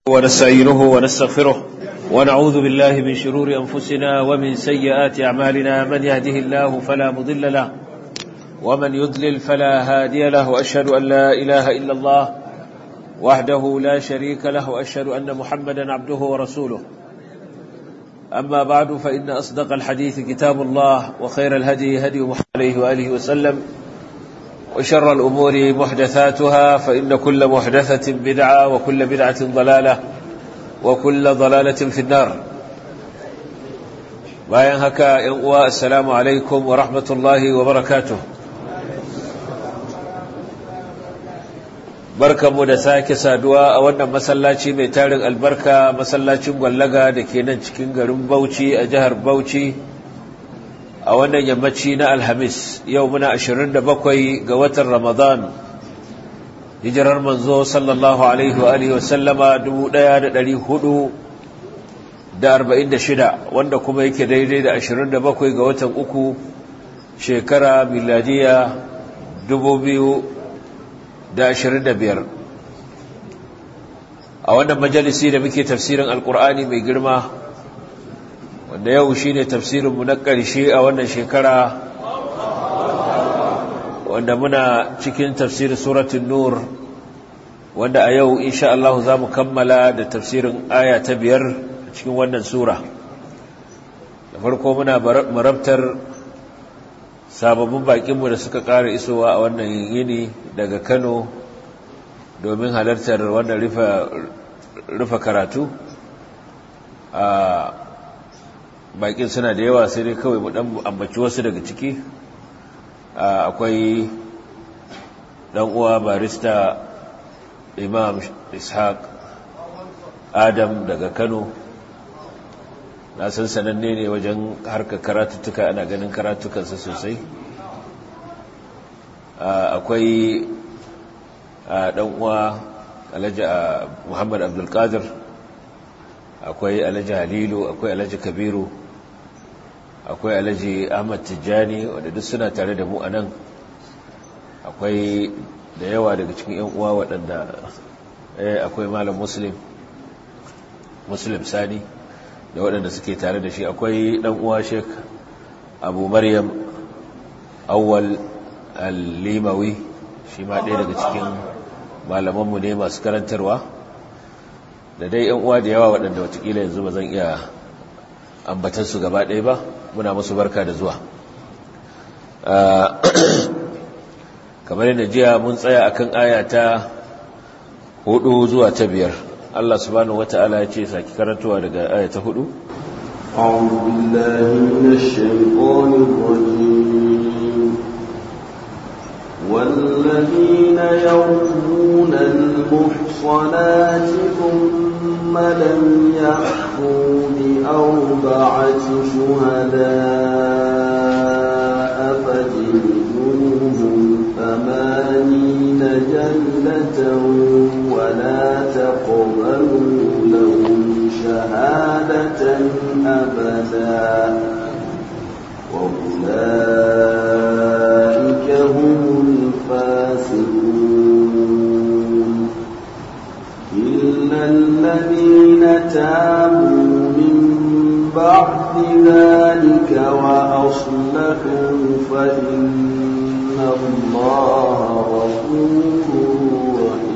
ونستعينه ونستغفره ونعوذ بالله من شرور أنفسنا ومن سيئات أعمالنا من يهده الله فلا مضل له ومن يضلل فلا هادي له وأشهد أن لا إله إلا الله وحده لا شريك له وأشهد أن محمدا عبده ورسوله أما بعد فإن أصدق الحديث كتاب الله وخير الهدي هدي محمد عليه وآله وسلم وشر الأمور محدثاتها فإن كل محدثة بدعة وكل بدعة ضلالة وكل ضلالة في النار bayan haka ‘yan uwa assalamu alaikum wa rahmatullahi wa barakatuh barkanmu da sake saduwa a wannan masallaci mai tarin albarka masallacin gwallaga da ke nan cikin garin bauchi a jihar bauchi a wannan yammaci na alhamis yau muna 27 ga watan ramadan hijirar manzo sallallahu alaihi wa alihi wasallama 1446 wanda kuma yake daidai da 27 ga watan uku shekara miladiya 2025 a wannan majalisi da muke tafsirin alkur'ani mai girma wanda yau shi ne tafsirinmu na ƙarshe a wannan shekara wanda muna cikin tafsirin suratun nur wanda a yau insha Allah za mu kammala da tafsirin aya ta biyar cikin wannan sura da farko muna marabtar sababbin bakinmu da suka ƙara isowa a wannan yini daga kano domin halartar wannan rufe karatu a bakin suna da yawa sai dai kawai mu dan ambaci wasu daga ciki akwai dan uwa barista imam ishaq adam daga kano na san sananne ne wajen harkar karatuttuka ana ganin karatukansa sosai akwai dan uwa alhaji muhammad abdulkadir akwai alhaji halilu akwai alhaji kabiru akwai alhaji ahmad tijjani wadda duk suna tare da mu a nan akwai da yawa daga cikin yan uwa waɗanda akwai malam muslim muslim sani da waɗanda suke tare da shi akwai ɗan uwa sheik abu maryam awwal al-limawi shi ma ɗaya daga cikin malamanmu ne masu karantarwa da dai yan uwa da yawa waɗanda watakila yanzu ba zan iya ambatansu gaba ɗaya ba muna musu barka da zuwa kamar yadda jiya mun tsaya akan aya ta hudu zuwa ta biyar Allah subhanahu wata'ala ya ce saki karantuwa daga aya ta hudu أعوذ بالله من الشيطان الرجيم والذين يرمون المحصنات ثم لم يحفوا بأربعة شهداء فجلدوهم ثمانين جلة ولا تقبلوا لهم شهادة أبدا وأولئك هم الفاسقون إلا الذين تابوا من بعد ذلك وأصلحوا فإن الله غفور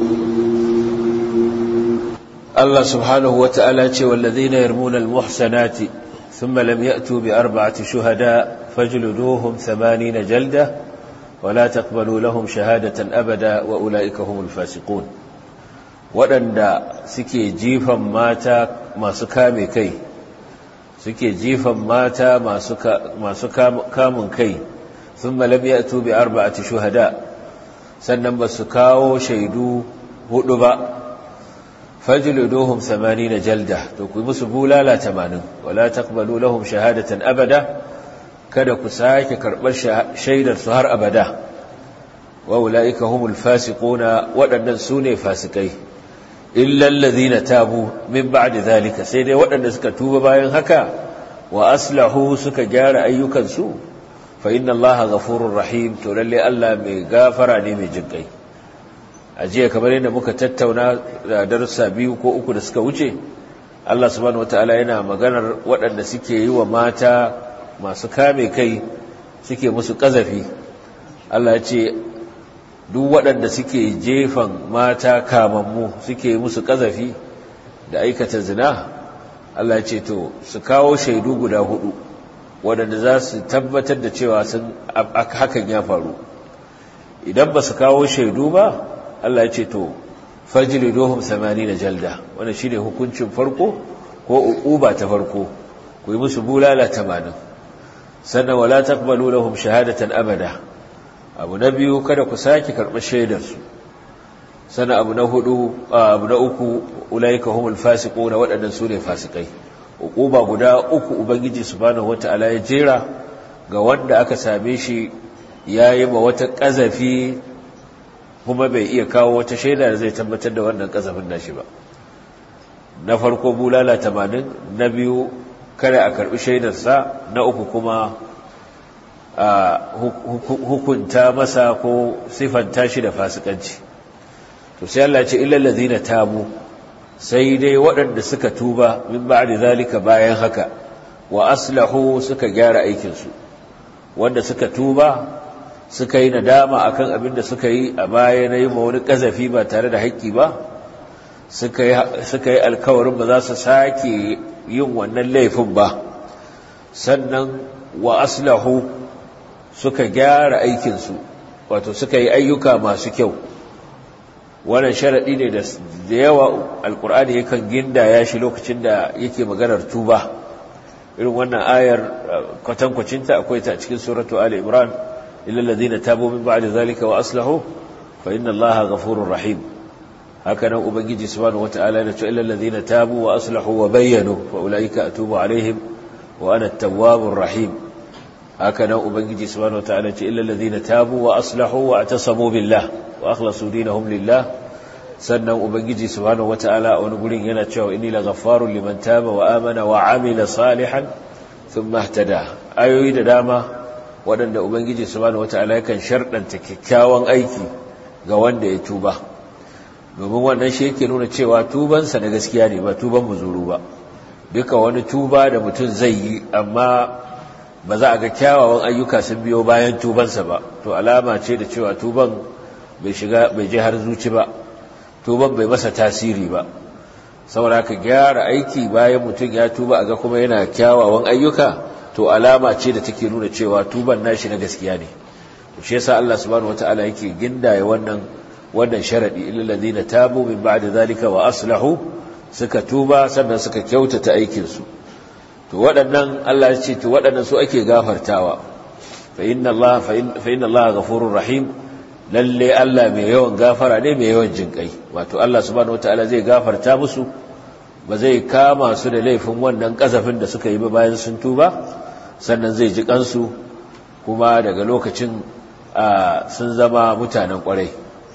رحيم الله سبحانه وتعالى والذين يرمون المحسنات ثم لم يأتوا بأربعة شهداء فاجلدوهم ثمانين جلدة ولا تقبلوا لهم شهادة أبدا وأولئك هم الفاسقون waɗanda suke jifan mata masu kame kai suke jifan mata masu kamun kai sun malam ya tubi arba'ati shuhada sannan ba su kawo shaidu hudu ba fajluduhum 80 jalda to ku musu bulala 80 wala taqbalu lahum shahadatan abada kada ku sake karbar shaidar su har abada wa ulaika humul fasiquna wadannan sune fasikai illa alladhina tabu min ba'di dhalika sai dai wadanda suka tuba bayan haka wa aslahu suka gyara ayyukan su fa inna allaha ghafurur rahim to lalle Allah mai gafara ne mai jinkai a jiya kamar yadda muka tattauna da darussa biyu ko uku da suka wuce Allah subhanahu wataala yana maganar waɗanda suke yi wa mata masu kame kai suke musu ƙazafi Allah ya ce duk waɗanda suke jefan mata kamammu suke musu ƙazafi da aikata zina Allah ya ce to su kawo shaidu guda hudu waɗanda za su tabbatar da cewa sun hakan ya faru idan ba su kawo shaidu ba Allah ya ce to fajili dohun samani na jalda wanda shi ne hukuncin farko ko uquba ta farko ku yi musu bulala tamanin sannan wala taqbalu lahum shahadatan abada abu na biyu kada ku sake karɓar shaidarsu sannan abu na hudu abu na uku ulaika humul fasiquna waɗannan su ne fasikai uquba guda uku ubangiji subhanahu wataala ya jera ga wanda aka same shi yayi ma wata kazafi kuma bai iya kawo wata shaida da zai tabbatar da wannan kazafin nashi ba na farko bulala 80 na biyu kare a karbi shaidarsa na uku kuma hukunta masa ko sifanta shi da fasikanci to sai Allah ce illal ladina tabu sai dai waɗanda suka tuba min ba'di zalika bayan haka wa aslahu suka gyara aikin su wanda suka tuba suka yi nadama akan abin da suka yi a baya na yi wani kazafi ba tare da haƙƙi ba suka yi alkawarin ba za su sake yin wannan laifin ba sannan wa aslahu suka gyara aikinsu wato suka yi ayyuka masu kyau wannan sharaɗi ne da yawa alkur'ani yakan ginda ya shi lokacin da yake maganar tuba irin wannan ayar kwatankwacinta akwai ta cikin suratu ali imran illa alladhina tabu min ba'di zalika wa aslahu fa inna allaha ghafurur rahim haka nan ubangiji subhanahu wata'ala ya ce illa alladhina tabu wa aslahu wa bayyanu fa ulaika atubu alaihim wa ana at-tawwabur rahim haka nan ubangiji subhanahu wata'ala ya ce illa alladhina tabu wa aslahu wa atasamu billah wa akhlasu dinahum lillah sannan ubangiji subhanahu wata'ala a wani gurin yana cewa inni laghaffarun liman taba wa amana wa amila salihan thumma ihtada ayoyi da dama waɗanda ubangiji subhanahu wata'ala yakan sharɗanta kyakkyawan aiki ga wanda ya tuba domin wannan shi yake nuna cewa tubansa na gaskiya ne ba tuban muzuru ba duka wani tuba da mutum zai yi amma ba za a ga kyawawan ayyuka sun biyo bayan tubansa ba to alama ce da cewa tuban bai shiga bai je har zuci ba tuban bai masa tasiri ba saboda ka gyara aiki bayan mutum ya tuba a ga kuma yana kyawawan ayyuka to alama ce da take nuna cewa tuban nashi na gaskiya ne shi yasa Allah subhanahu wataala yake gindaye wannan wannan sharadi illal ladina tabu min ba'di zalika wa aslahu suka tuba sannan suka kyautata aikin su to waɗannan Allah ya ce to waɗannan su ake gafartawa fa inna Allah fa inna Allah ghafurur rahim lalle Allah mai yawan gafara ne mai yawan jinkai wato Allah subhanahu wataala zai gafarta musu ba zai kama su da laifin wannan kazafin da suka yi ba bayan sun tuba sannan zai ji kansu kuma daga lokacin sun zama mutanen kwarai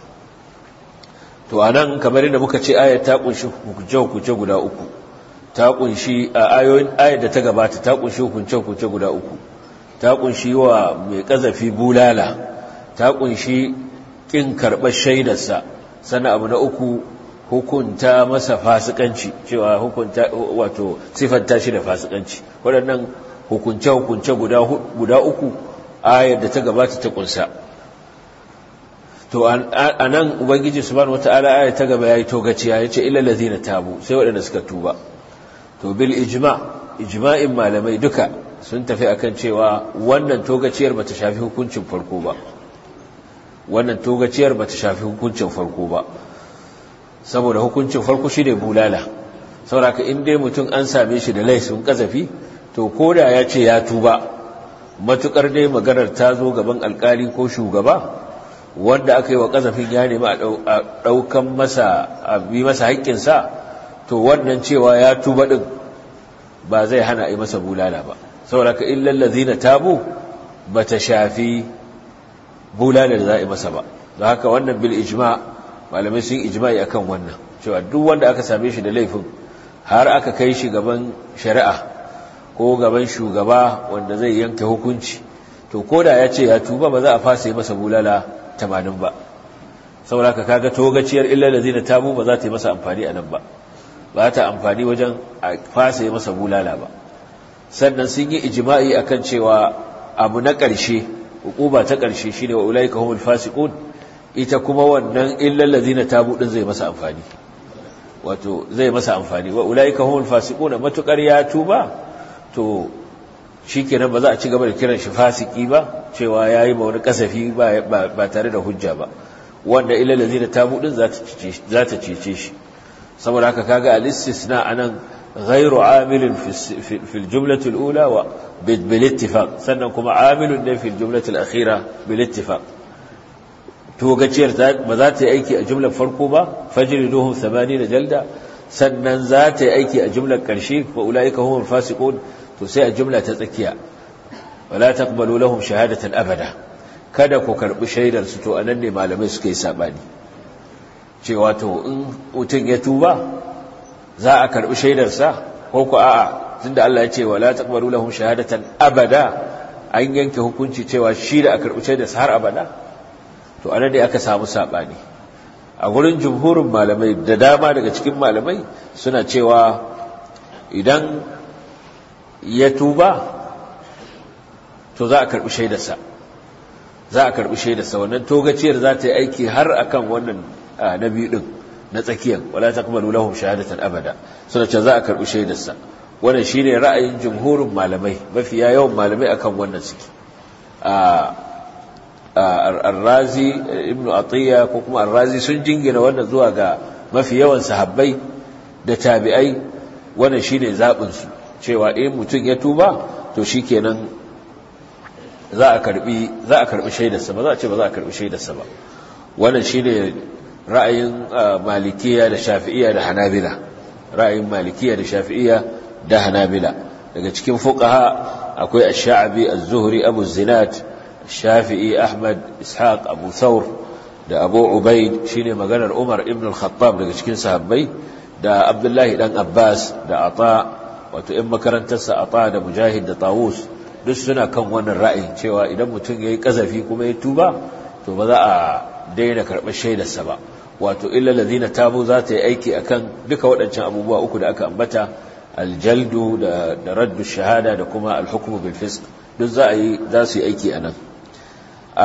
to anan kamar yadda muka ce ayat ta kunshi hukunce-hukunce guda uku ta kunshi a ayoyin ayat da ta gabata ta kunshi hukunce-hukunce guda uku ta kunshi wa mai kazafi bulala ta kunshi kin karɓar shaidarsa sannan abu na uku hukunta masa fasikanci cewa hukunta wato sifanta shi da fasikanci waɗannan hukunce-hukunce guda uku ayar da ta gabata ta kunsa to a nan ubangiji subhanahu wata'ala ayar ta gaba yayi togaciya yace illal ladina tabu sai waɗanda suka tuba to bil ijma ijma'in malamai duka sun tafi akan cewa wannan togaciyar bata shafi hukuncin farko ba wannan togaciyar bata shafi hukuncin farko ba saboda hukuncin farko shine bulala saboda in dai mutum an same shi da laifin kazafi to koda ya ce ya tuba matukar dai maganar ta zo gaban alkali ko shugaba wanda aka yi wa kazafin ya nemi a ɗaukan masa a bi masa haƙƙinsa to wannan cewa ya tuba ɗin ba zai hana a yi masa bulala ba saboda ka illal ladina tabu bata shafi bulala da za a yi masa ba don haka wannan bil ijma malamai sun ijma'i akan wannan cewa duk wanda aka same shi da laifin har aka kai shi gaban shari'a ko gaban shugaba wanda zai yanke hukunci to koda ya ce ya tuba ba za a fasa yi masa bulala tamanin ba saboda ka kaga togaciyar illa lazina tabu ba za ta yi masa amfani a nan ba ba ta amfani wajen a fasa yi masa bulala ba sannan sun yi ijma'i akan cewa abu na ƙarshe hukuba ta ƙarshe shine wa ulaika humul fasiqun ita kuma wannan illa lazina tabu din zai masa amfani wato zai masa amfani wa ulaika humul fasiqun matukar ya tuba to shikenan ba za a ci gaba da kiran shi fasiki ba cewa yayi ma wani kasafi ba ba tare da hujja ba wanda illa lazina tabu din za ta cece za ta cece shi saboda haka kaga al-istisna anan ghairu amilin fi al-jumlati al-ula wa bil ittifaq sannan kuma amilun ne fi al-jumlati al-akhira bil ittifaq to gaciyar ba za ta yi aiki a jumlar farko ba fajriduhum 80 jalda sannan za ta yi aiki a jumlar karshe fa ulaika humul fasiqun to sai a jumla ta tsakiya wala taqbalu lahum shahadatan abada kada ku karbi shaidar su to anan ne malamai suka yi sabani cewa to in mutum ya tuba za a karbi shaidar sa ko ku a'a tunda Allah ya ce wala taqbalu lahum shahadatan abada an yanke hukunci cewa shi da a karbi shaidar sa har abada to anan ne aka samu sabani a gurin jumhurin malamai da dama daga cikin malamai suna cewa idan ya tuba to za a karbi shaidarsa za a karbi shaidarsa wannan togaciyar za ta yi aiki har akan wannan na biyu din na tsakiyar wala taqbalu lahum shahadatan abada suna ce za a karbi shaidarsa wannan shine ra'ayin jumhurin malamai mafiya yawan malamai akan wannan suke ar-razi ibn atiya ko kuma ar-razi sun jingina wannan zuwa ga mafi yawan sahabbai da tabi'ai wannan shine zabin su cewa in mutum ya tuba to shikenan za a karbi za a karbi shaidarsa ba za a ce ba za a karbi shaidarsa ba wannan shine ra'ayin malikiya da shafi'iyya da hanabila ra'ayin malikiya da shafi'iyya da hanabila daga cikin fuqaha akwai ash-sha'bi az-zuhri abu zinat shafi'i ahmad ishaq abu thawr da abu ubaid shine maganar umar ibn al-khattab daga cikin sahabbai da abdullahi dan abbas da ata wato in makarantarsa ata da mujahid da tawus duk suna kan wannan ra'ayin cewa idan mutum yayi kazafi kuma ya tuba to ba za a daina karɓar shaidarsa ba wato illa ladina tabu za ta yi aiki akan duka waɗancan abubuwa uku da aka ambata aljaldu da da raddu shahada da kuma alhukmu bil fisq duk za a yi za su yi aiki anan a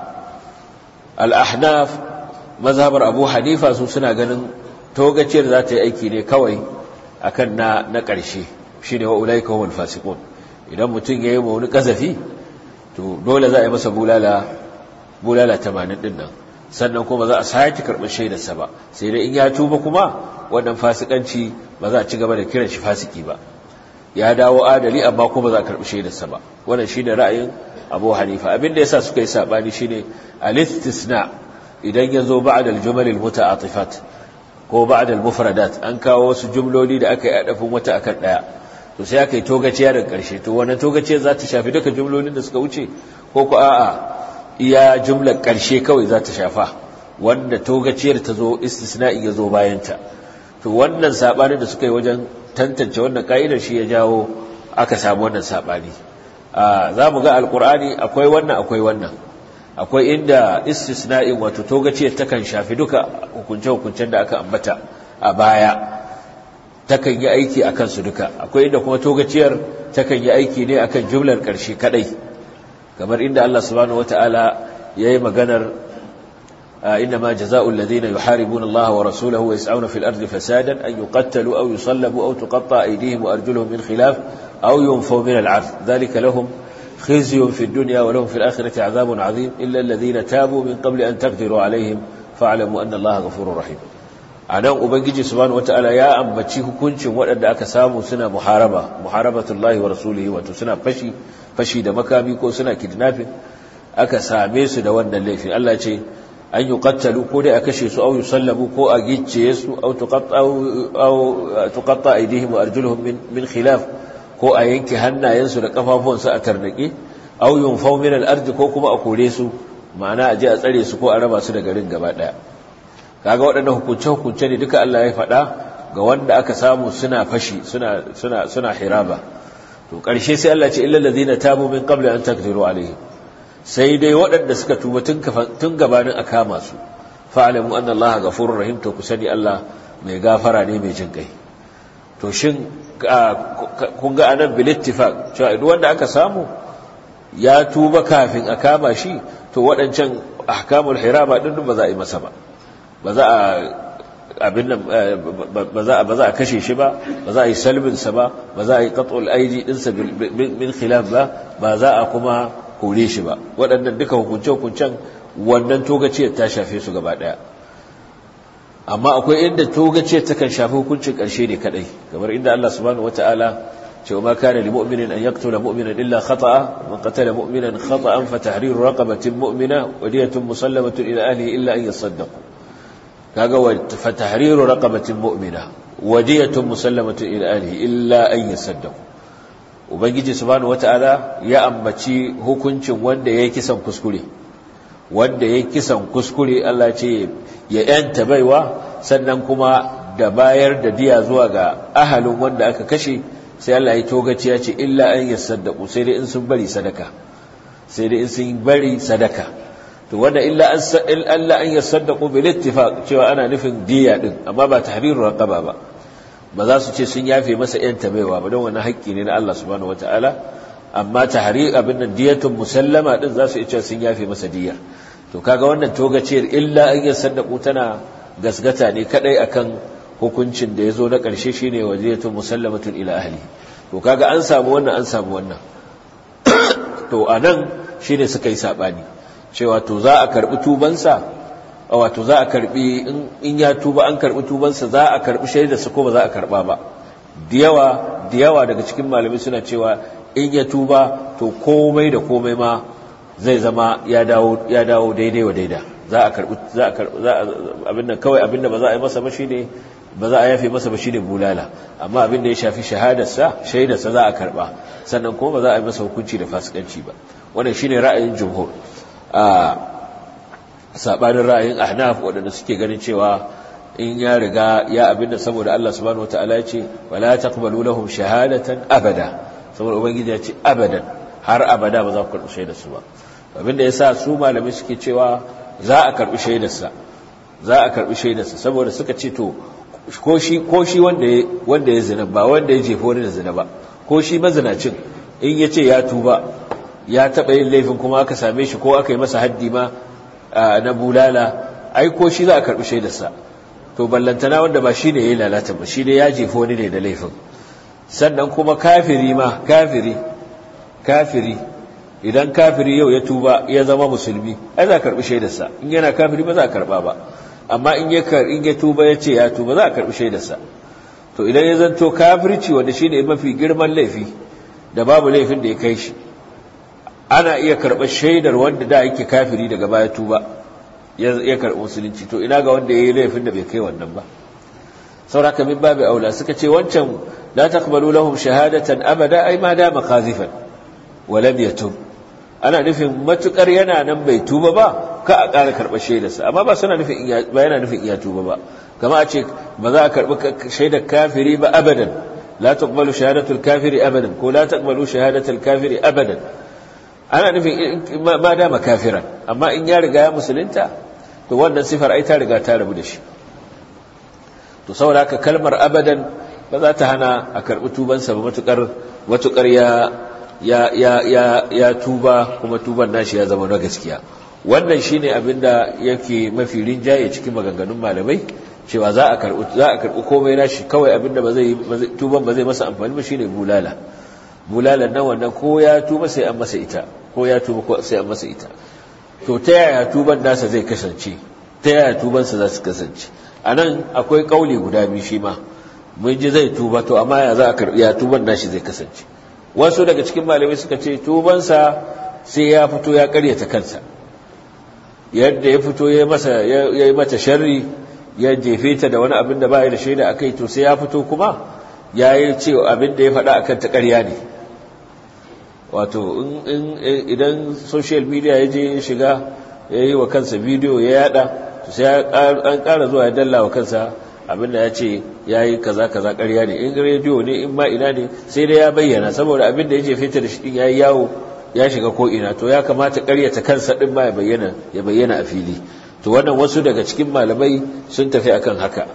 al-ahnaf mazhabar abu hanifa su suna ganin togaciyar za ta yi aiki ne kawai akan na na ƙarshe shine wa ulaika humul fasiqun idan mutum yayi ma wani kazafi to dole za a yi masa bulala bulala 80 din nan sannan kuma za a sake karɓar shaidarsa ba sai dai in ya tuba kuma wannan fasikanci ba za a ci gaba da kiran shi fasiki ba ya dawo adali amma kuma za a karɓi shaidarsa ba wannan shine ra'ayin Abu Hanifa abinda yasa suka yi sabani shine al-istisna idan yazo ba'da al-jumal al-muta'atifat ko ba'da al-mufradat an kawo wasu jumloli da aka yi adafin wata akan daya to sai aka yi togaciya daga karshe to wannan togaciyar za ta shafi duka jumlolin da suka wuce ko ko a'a iya jumlar ƙarshe kawai za ta shafa wanda togaciyar ta zo istisna'i ya zo bayanta to wannan saɓani da suka yi wajen tantance wannan ka'idar shi ya jawo aka samu wannan saɓani za mu ga alƙur'ani akwai wannan akwai wannan akwai inda istisna'in wato togaciyar takan shafi duka hukunce-hukuncen da aka ambata a baya takan yi aiki a kansu duka akwai inda kuma togaciyar takan yi aiki ne akan jumlar ƙarshe kaɗai kamar inda Allah subhanahu wata'ala yayi maganar inma jazaa'u alladhina yuharibuna Allah wa rasulahu wa yas'una fil ardi fasadan an yuqattalu aw yusallabu aw tuqatta aydihim wa arjuluhum min khilaf aw yunfaw min al-'ard dhalika lahum khizyun fid dunya wa lahum fil akhirati 'adhabun 'adhim illa alladhina tabu min qabli an taqdiru 'alayhim fa'lamu anna Allah ghafurur rahim anan ubangiji subhanahu wata'ala ya ambaci hukuncin waɗanda aka samu suna muharaba muharabatullahi wa rasulihi wato suna fashi fashi da makami ko suna kidnapping aka same su da wannan laifin Allah ce an yi kattalu ko dai a kashe su au yusallabu ko a gicciye su au tuqatta aydihim wa arjuluhum min min khilaf ko a yanke hannayensu da kafafuwansu a tarnake au yunfaw min al ko kuma a kore su ma'ana a je a tsare su ko a raba su da garin gaba daya kaga waɗannan hukunce hukunce ne duka Allah ya faɗa ga wanda aka samu suna fashi suna suna suna hiraba to ƙarshe sai Allah ce illal ladina tabu min qabli an taqdiru alaihim sai dai waɗanda suka tuba tun tun gabanin a kama su fa'lamu anna allaha ghafurur rahim to ku sani Allah mai gafara ne mai jin kai to shin kun ga anan bil ittifaq cewa duk wanda aka samu ya tuba kafin a kama shi to waɗancan ahkamul hiraba din ba za a yi masa ba ba za a abin nan ba za a ba za a kashe shi ba ba za a yi salbin sa ba ba za a yi qat'ul aidi din sa min khilaf ba ba za a kuma kore shi ba waɗannan duka hukunce hukuncen wannan togaciyar ta shafe su gaba daya amma akwai inda togaciyar ta kan shafi hukuncin ƙarshe ne kadai kamar inda Allah subhanahu wataala cewa ma kana lil mu'minin an yaqtula mu'minan illa khata'a man qatala mu'minan khata'an fa tahriru raqabatin mu'mina wa diyatun musallamatun ila ahlihi illa an yasaddaqu kaga wa fa tahriru raqabatin mu'mina wa diyatun musallamatun ila ahlihi illa an yasaddaqu ubangiji subhanahu wataala ya ambaci hukuncin wanda yayi kisan kuskure wanda yayi kisan kuskure Allah ce ya yanta baiwa sannan kuma da bayar da diya zuwa ga ahalin wanda aka kashe sai Allah ya togaci ya ce illa an yasaddaqu sai dai in sun bari sadaka sai dai in sun bari sadaka to wanda illa an Allah an yasaddaqu bil ittifaq cewa ana nufin diya din amma ba tahriru raqaba ba ba za su ce sun yafe masa yan tabaiwa ba don wannan haƙƙi ne na Allah subhanahu wataala amma tahrir abin nan diyatun musallama din za su ce sun yafe masa diyar to kaga wannan togaciyar illa an yasaddaqu tana gasgata ne kadai akan hukuncin da yazo na karshe shine wajiyatu musallamatun ila ahli to kaga an samu wannan an samu wannan to anan shine suka yi sabani cewa to za a karbi tubansa wato za a karbi in ya tuba an karbi tubansa za a karbi shaidar sa ko ba za a karba ba diyawa diyawa daga cikin malamai suna cewa in ya tuba to komai da komai ma zai zama ya dawo ya dawo daidai wa daida za a karbi za a karbi za abin nan kawai abin da ba za a yi masa ba shine ba za a yafe masa ba shine bulala amma abin da ya shafi shahadarsa shaidarsa za a karba sannan kuma ba za a yi masa hukunci da fasikanci ba wannan shine ra'ayin jumhur a sabanin ra'ayin ahnaf wadanda suke ganin cewa in ya riga ya abin da saboda Allah subhanahu wataala ya ce wala taqbalu lahum shahadatan abada saboda ubangiji ya ce abadan har abada ba za ku karbi shaidar su ba abin da yasa su malami suke cewa za a karbi shaidarsa za a karbi shaidarsa saboda suka ce to ko shi ko shi wanda ya wanda ya zina ba wanda ya jefa wani da zina ba ko shi mazinacin in ya ce ya tuba ya taɓa yin laifin kuma aka same shi ko aka yi masa haddi ma na bulala ai ko shi za a karɓi shaidarsa to ballantana wanda ba shi ne ya yi lalata ba shi ne ya jefa wani ne da laifin sannan kuma kafiri ma kafiri kafiri idan kafiri yau ya tuba ya zama musulmi ai za a karɓi shaidarsa in yana kafiri ba za a karɓa ba amma in ya in ya tuba ya ce ya tuba za a karɓi shaidarsa to idan ya zanto kafirci wanda shine mafi girman laifi da babu laifin da ya kai shi ana iya karɓar shaidar wanda da yake kafiri daga baya tuba ya karɓi musulunci to ina ga wanda ya yi laifin da bai kai wannan ba sauraka min babu aula suka ce wancan la taqbalu lahum shahadatan abada ai ma dama qazifan wa lam yatub ana nufin matukar yana nan bai tuba ba ka a ƙara karɓar shaidarsa amma ba suna nufin ba yana nufin iya tuba ba kama a ce ba za a karɓi shaidar kafiri ba abadan la taqbalu shahadatul kafiri abadan ko la taqbalu shahadatul kafiri abadan ana nufin ma dama kafiran amma in ya riga ya musulunta to wannan sifar ai ta riga ta rabu da shi to saboda haka kalmar abadan ba za ta hana a karɓi tubansa ba matukar matukar ya ya ya ya ya tuba kuma tuban nashi ya zama na gaskiya wannan shine abinda yake mafi rinjaye cikin maganganun malamai cewa za a karɓi za a karɓi komai nashi kawai abinda ba zai tuban ba zai masa amfani ba shine bulala bulalan nan wannan ko ya tuba sai an masa ita ko ya tuba ko sai an masa ita to ta yaya tuban nasa zai kasance ta yaya tubansa za su kasance a nan akwai kauli guda biyu shi ma mun ji zai tuba to amma ya za a karɓi ya tuban nashi zai kasance wasu daga cikin malamai suka ce tubansa sai ya fito ya karyata kansa yadda ya fito ya masa ya yi mata sharri ya jefe ta da wani abin da ba ya da shaida akai to sai ya fito kuma ya yi ce abin da ya faɗa akan ta ƙarya ne wato idan social media ya je ya shiga ya yi wa kansa bidiyo ya yada to sai an ƙara zuwa ya dalla wa kansa abinda ya ce ya yi kaza kaza ƙarya ne in rediyo ne in ma ina ne sai dai ya bayyana saboda abinda ya jefe ta da shi ya yi yawo ya shiga ko ina to ya kamata ƙaryata kansa din ma ya bayyana ya bayyana a fili to wannan wasu daga cikin malamai sun tafi akan haka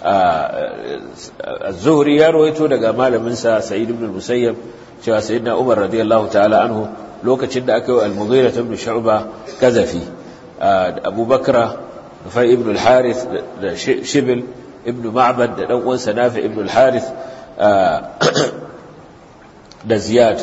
az-zuhri ya rawaito daga malamin sa sa'id ibn al-musayyab cewa sayyidina umar radiyallahu ta'ala anhu lokacin da aka yi al-mughira ibn shu'ba kazafi abubakar fa ibn al-harith da shibil ibn ma'bad da dan uwansa nafi ibn al-harith da ziyad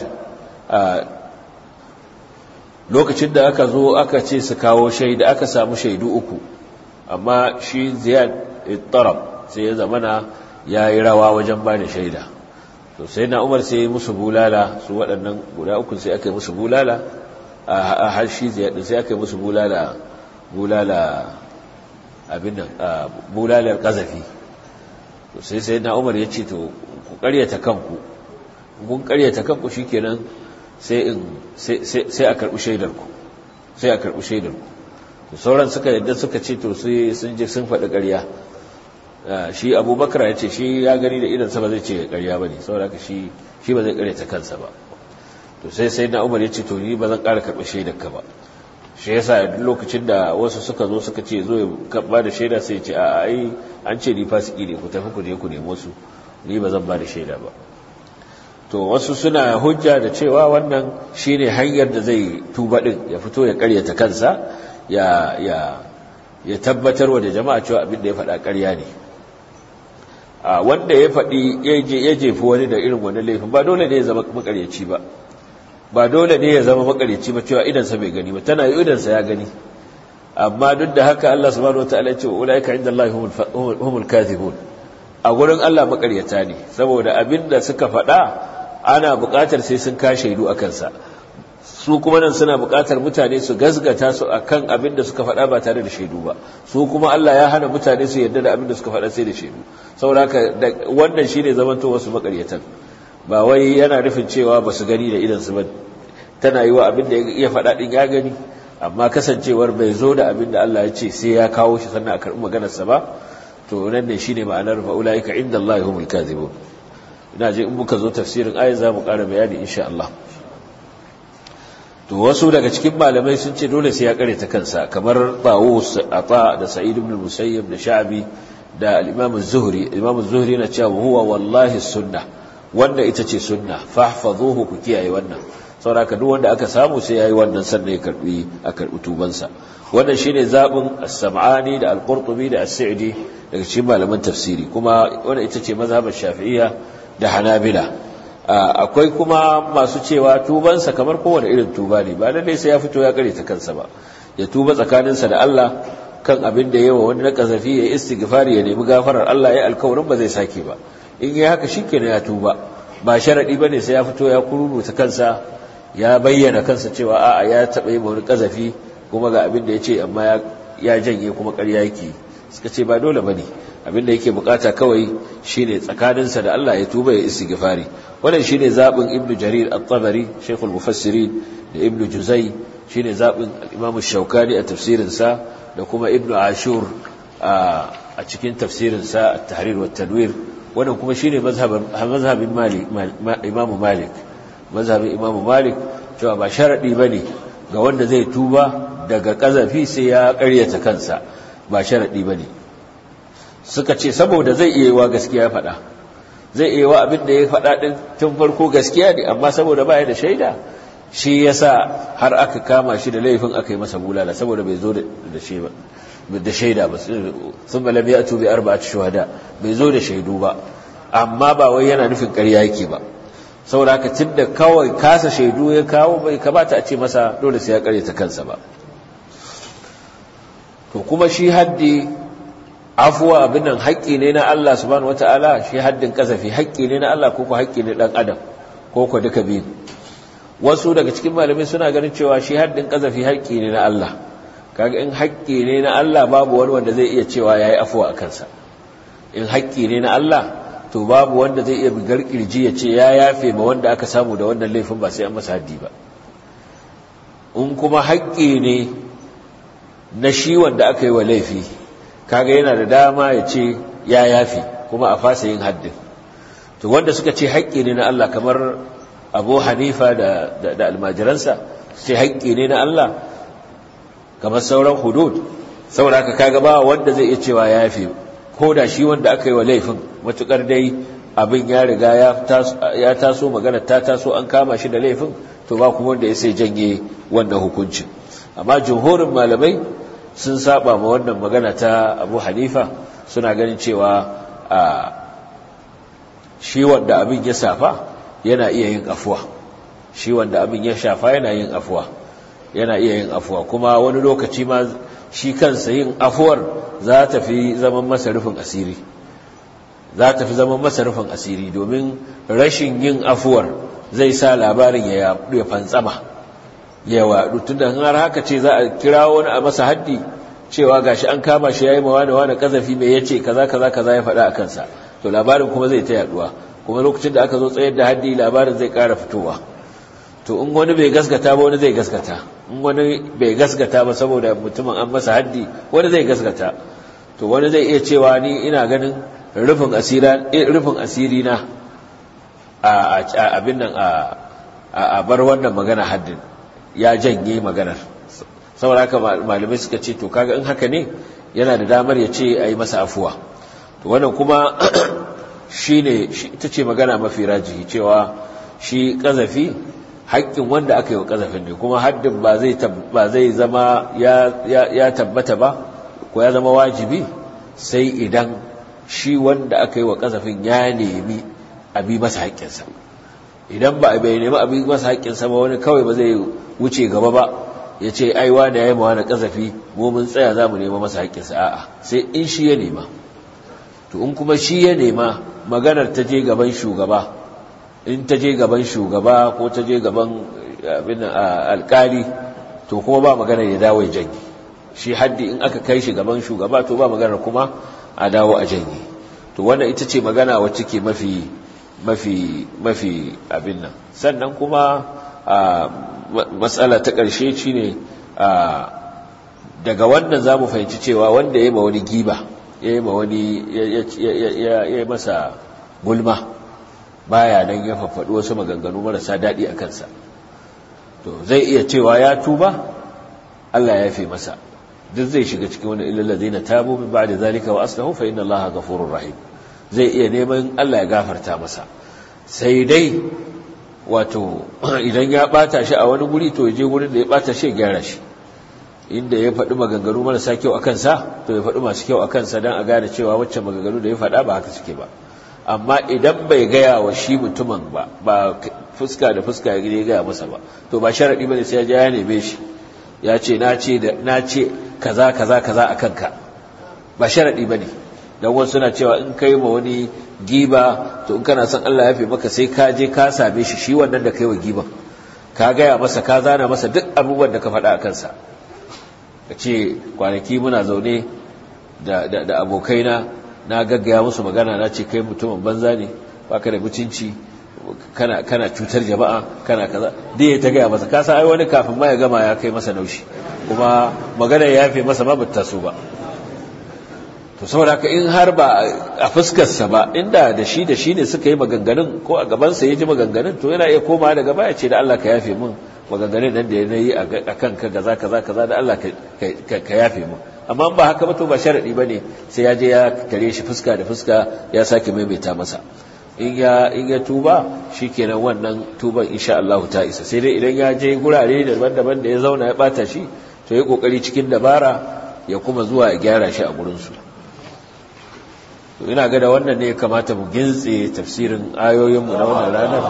lokacin da aka zo aka ce su kawo shaida aka samu shaidu uku amma shi ziyad ittarab sai ya zamana ya yi rawa wajen ba da shaida to sai na umar sai yi musu bulala su waɗannan guda uku sai aka yi musu bulala a har shi ziyad sai aka yi musu bulala bulala abin nan bulalar kazafi to sai sai na umar ya ce to ku karyata kanku kun karyata kanku shikenan sai in sai a karbi shaidar ku sai a karbi shaidar ku to sauran suka yadda suka ce to sai sun je sun faɗi ƙarya shi abubakar ya ce shi ya gani da idan sa ba zai ce ƙarya ba ne saboda haka shi shi ba zai karyata kansa ba to sai sai na umar ya ce to ni ba zan ƙara karɓi shaidar ka ba shi yasa duk lokacin da wasu suka zo suka ce zo ya ba da shaida sai ce a ai an ce ni fasiki ne ku tafi ku je ku nemo su ni ba zan ba da shaida ba to wasu suna hujja da cewa wannan shine hanyar da zai tuba din ya fito ya karyata kansa ya ya ya tabbatar wa da jama'a cewa abin da ya faɗa ƙarya ne a wanda ya faɗi ya jefi wani da irin wani laifin ba dole ne ya zama makaryaci ba ba dole ne ya zama makaryaci ba cewa idansa bai gani ba tana yi idansa ya gani amma duk da haka Allah subhanahu wataala ya ce ulaika inda Allah humul kathibun a gurin Allah makaryata ne saboda abinda suka faɗa ana buƙatar sai sun ka shaidu a kansa su kuma nan suna buƙatar mutane su gazgata su akan abin da suka faɗa ba tare da shaidu ba su kuma Allah ya hana mutane su yarda da abin da suka faɗa sai da shaidu saboda haka wannan shine zamanto wasu makaryatan ba wai yana nufin cewa ba su gani da idan su ba tana yi wa abin da ya faɗa ɗin ya gani amma kasancewar bai zo da abin da Allah ya ce sai ya kawo shi sannan a karɓi maganarsa ba to nan ne shine ma'anar fa'ulaika inda Allah humul kadhibun ina je in muka zo tafsirin ayat za mu ƙara bayani insha Allah to wasu daga cikin malamai sun ce dole sai ya kare ta kansa kamar Tawus Ata da Sa'id ibn Musayyib da Sha'bi da al-Imam az-Zuhri Imam az-Zuhri yana cewa huwa wallahi sunnah wanda ita ce sunna fahfazuhu ku kiyaye wannan saboda duk wanda aka samu sai yayi wannan sannan ya karbi a karbi tubansa wannan shine zabin as-Sam'ani da al-Qurtubi da as-Sa'di daga cikin malaman tafsiri kuma wannan ita ce mazhabar Shafi'iyya da Hanabila akwai kuma masu cewa tubansa kamar kowane irin tuba ne ba lalle sai ya fito ya kare ta kansa ba ya tuba tsakaninsa da Allah kan abin da yawa wani na kazafi ya istighfari ya nemi gafarar Allah ya alkawarin ba zai sake ba in yi haka shikenan ya tuba ba sharadi bane sai ya fito ya kururuta kansa ya bayyana kansa cewa a'a ya taba yi wani kazafi kuma ga abin da ya ce amma ya janye kuma ƙarya yake suka ce ba dole bane abin da yake bukata kawai shine tsakaninsa da Allah ya tuba ya istighfari wannan shine zabin ibnu jarir at-tabari shaykh al-mufassirin da ibnu juzai shine zabin al-imam ash-shawkani a tafsirin sa da kuma ibnu ashur a cikin tafsirin sa at-tahrir wa tanwir wannan kuma shine mazhabin mazhabin malik imam malik mazhabin imam malik cewa ba sharadi bane ga wanda zai tuba daga kazafi sai ya ƙaryata kansa ba sharadi bane suka ce saboda zai iya wa gaskiya ya faɗa zai iya wa abin da ya faɗa ɗin tun farko gaskiya ne amma saboda baya da shaida shi yasa har aka kama shi da laifin aka yi masa bulala saboda bai zo da da shaida ba sun malam ya tubi arba'at shuhada bai zo da shaidu ba amma ba wai yana nufin ƙarya yake ba saboda haka tunda kawai kasa shaidu ya kawo bai kamata a ce masa dole sai ya ƙaryata kansa ba to kuma shi haddi afuwa abin nan haƙƙi ne na Allah subhanahu wataala shi haddin kasafi haƙƙi ne na Allah ko ko haƙƙi ne dan adam ko ko duka biyu wasu daga cikin malamai suna ganin cewa shi haddin kasafi haƙƙi ne na Allah kaga in haƙƙi ne na Allah babu wani wanda zai iya cewa yayi afuwa a kansa in haƙƙi ne na Allah to babu wanda zai iya bigar kirji ya ce ya yafe ma wanda aka samu da wannan laifin ba sai an masa haddi ba in kuma haƙƙi ne na shi wanda aka yi wa laifi kaga yana da dama ya ce ya yafi kuma a fasa yin haddin to wanda suka ce haƙƙi ne na Allah kamar Abu Hanifa da da, almajiransa sai haƙƙi ne na Allah kamar sauran hudud saboda haka kaga ba wanda zai iya cewa ya yafe ko da shi wanda aka yi wa laifin matukar dai abin ya riga ya taso magana ta taso an kama shi da laifin to ba kuma wanda ya sai janye wannan hukuncin amma jumhurin malamai sun saba ma wannan magana ta abu hanifa suna ganin cewa a shi wanda abin ya safa yana iya yin afuwa shi wanda abin ya shafa yana yin afuwa yana iya yin afuwa kuma wani lokaci ma shi kansa yin afuwar za ta fi zaman masa rufin asiri za ta fi zaman masa rufin asiri domin rashin yin afuwar zai sa labarin ya fantsama ya waɗu tun da har haka ce za a kira wani a masa haddi cewa gashi an kama shi ya yi mawa da wani kazafi mai ya ce kaza kaza kaza ya faɗa a kansa to labarin kuma zai ta yaduwa kuma lokacin da aka zo tsayar da haddi labarin zai ƙara fitowa to in wani bai gaskata ba wani zai gaskata in wani bai gaskata ba saboda mutumin an masa haddi wani zai gaskata to wani zai iya cewa ni ina ganin rufin asira rufin asiri na a abin nan a bar wannan magana haddin ya janye maganar saboda haka malamai suka ce to kaga in haka ne yana da damar ya ce a yi masa afuwa to wannan kuma shine ita ce magana mafi rajihi cewa shi kazafi haƙƙin wanda aka yi wa ƙazafin ne kuma haddin ba zai zama ya tabbata ba ko ya zama wajibi sai idan shi wanda aka yi wa ƙazafin ya nemi abi masa haƙƙinsa idan ba a bai nemi abi masa haƙƙinsa ba wani kawai ba zai wuce gaba ba ya ce aiwa da ya yi mawa na ƙazafi mu mun tsaya za mu nema masa haƙƙinsa a'a sai in shi ya nema to in kuma shi ya nema maganar ta je gaban shugaba in ta je gaban shugaba ko ta je gaban abin alkali to kuma ba magana ya dawo ya janye shi haddi in aka kai shi gaban shugaba to ba magana kuma a dawo a janye to wannan ita ce magana wacce ke mafi mafi mafi abin nan sannan kuma matsala ta ƙarshe shine daga wannan za mu fahimci cewa wanda ya yi ma wani giba ya yi ma wani ya yi masa gulma baya nan ya faffaɗi wasu maganganu marasa daɗi a kansa to zai iya cewa ya tuba Allah ya fi masa duk zai shiga cikin wani ilal ladina tabu min ba'da zalika wa aslahu fa inna Allaha ghafurur rahim zai iya neman Allah ya gafarta masa sai dai wato idan ya bata shi a wani guri to ya je gurin da ya bata shi ya gyara shi inda ya faɗi maganganu marasa kyau a kansa to ya faɗi masu kyau a kansa don a gane cewa wacce maganganu da ya faɗa ba haka suke ba amma idan bai gaya wa shi mutumin ba ba fuska da fuska ya gaya masa ba to ba sharaɗi ba ne sai ya ya neme shi ya ce na ce na ce kaza kaza kaza a kanka ba sharaɗi ba ne don wasu suna cewa in kai ma wani giba to in kana son Allah ya fi maka sai ka je ka same shi shi wannan da kai wa giban ka gaya masa ka zana masa duk abubuwan da ka faɗa a kansa ka ce kwanaki muna zaune da abokaina na gaggaya musu magana na ce kai mutumin banza ne baka da mutunci kana kana cutar jama'a kana kaza dai ta gaya masa kasa ai wani kafin ma ya gama ya kai masa naushi kuma magana ya yafe masa ma bata so ba to saboda haka in har ba a fuskarsa ba inda da shi da shi ne suka yi maganganun ko a gabansa ya ji maganganun to yana iya komawa daga baya ce da Allah ka yafe min maganganun nan da ya yi a kan ka gaza kaza kaza da Allah ka yafe min amma ba haka ba to ba sharadi bane sai ya je ya tare shi fuska da fuska ya sake maimaita masa in ya in ya tuba shikenan wannan tuban insha Allah ta isa sai dai idan ya je gurare daban-daban da ya zauna ya bata shi to ya kokari cikin dabara ya kuma zuwa ya gyara shi a gurin su to ina ga da wannan ne ya kamata mu gintse tafsirin ayoyin mu na wannan ranar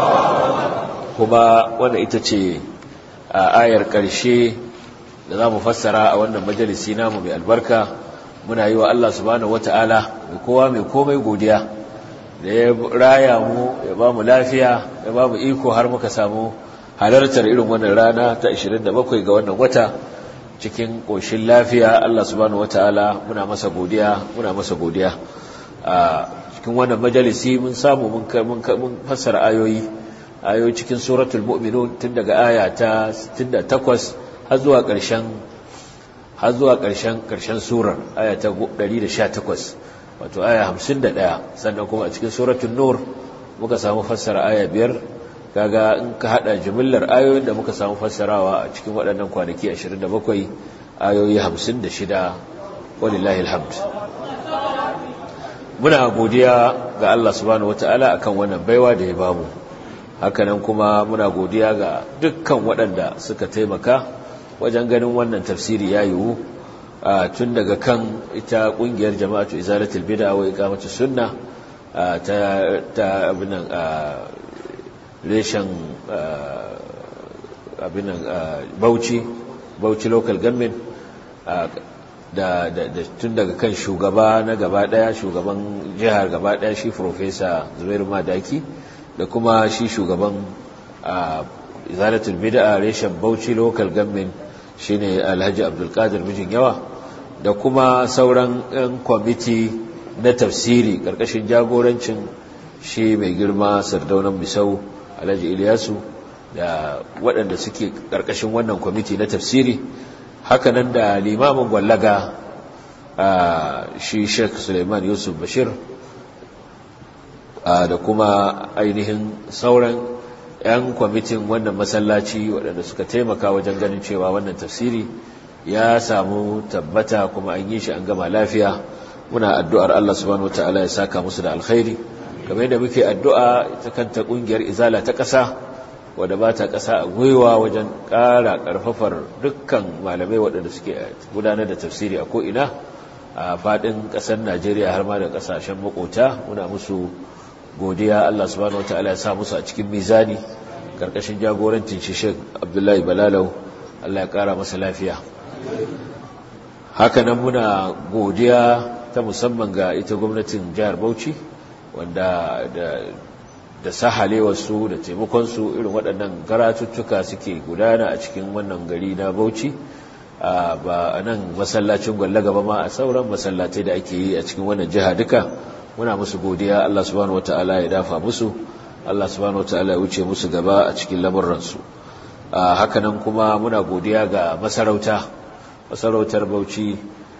kuma wannan ita ce a ayar ƙarshe da za mu fassara a wannan majalisi namu mai albarka muna yi wa Allah subhanahu wata'ala mai kowa mai komai godiya da ya raya mu ya ba mu lafiya ya ba mu iko har muka samu halartar irin wannan rana ta 27 ga wannan wata cikin ƙoshin lafiya Allah subhanahu wata'ala muna masa godiya muna masa godiya a cikin wannan majalisi mun samu mun fassara ayoyi ayoyi cikin suratul mu'minun tun daga aya ta 68 har zuwa ƙarshen har zuwa ƙarshen ƙarshen surar aya ta 118 wato aya 51 sannan kuma a cikin suratul nur muka samu fassara aya biyar kaga in ka hada jimillar ayoyin da muka samu fassarawa a cikin waɗannan kwanaki 27 ayoyi 56 walillahi alhamd muna godiya ga Allah subhanahu wata'ala akan wannan baiwa da ya bamu hakanan kuma muna godiya ga dukkan waɗanda suka taimaka wajen ganin wannan tafsiri ya yiwu tun daga kan ita ƙungiyar jama'atu izalatul bid'a wa iqamatus sunna ta ta abinan reshen abinan Bauchi Bauchi local government da tun daga kan shugaba na gaba daya shugaban jihar gaba daya shi professor Zubairu Madaki da kuma shi shugaban izalatul bid'a reshen Bauchi local government shine Alhaji Abdulkadir mijin yawa da kuma sauran yan kwamiti na tafsiri karkashin jagorancin shi mai girma sardaunan Misau Alhaji Ilyasu da waɗanda suke karkashin wannan kwamiti na tafsiri hakanan da limamin gwallaga shi Sheikh Suleiman Yusuf Bashir da kuma ainihin sauran 'yan kwamitin wannan masallaci waɗanda suka taimaka wajen ganin cewa wannan tafsiri ya samu tabbata kuma an yi shi an gama lafiya muna addu'ar Allah subhanahu wataala ya saka musu da alkhairi kamar yadda muke addu'a ita kanta ƙungiyar izala ta ƙasa wadda ba ta ƙasa a gwiwa wajen ƙara ƙarfafar dukkan malamai waɗanda suke gudanar da tafsiri a ko'ina a faɗin ƙasar najeriya har ma da ƙasashen makota muna musu godiya Allah subhanahu wataala ya sa musu a cikin mizani karkashin jagorancin shi Sheikh Abdullahi Balalau Allah ya kara masa lafiya hakanan muna godiya ta musamman ga ita gwamnatin jihar Bauchi wanda da da sahalewa su da taimakon su irin waɗannan karatuttuka suke gudana a cikin wannan gari na Bauchi ba a nan masallacin gwallaga ba ma a sauran masallatai da ake yi a cikin wannan jiha duka muna musu godiya Allah subhanahu wataala ya dafa musu Allah subhanahu wataala ya wuce musu gaba a cikin lamurransu hakanan kuma muna godiya ga masarauta masarautar Bauchi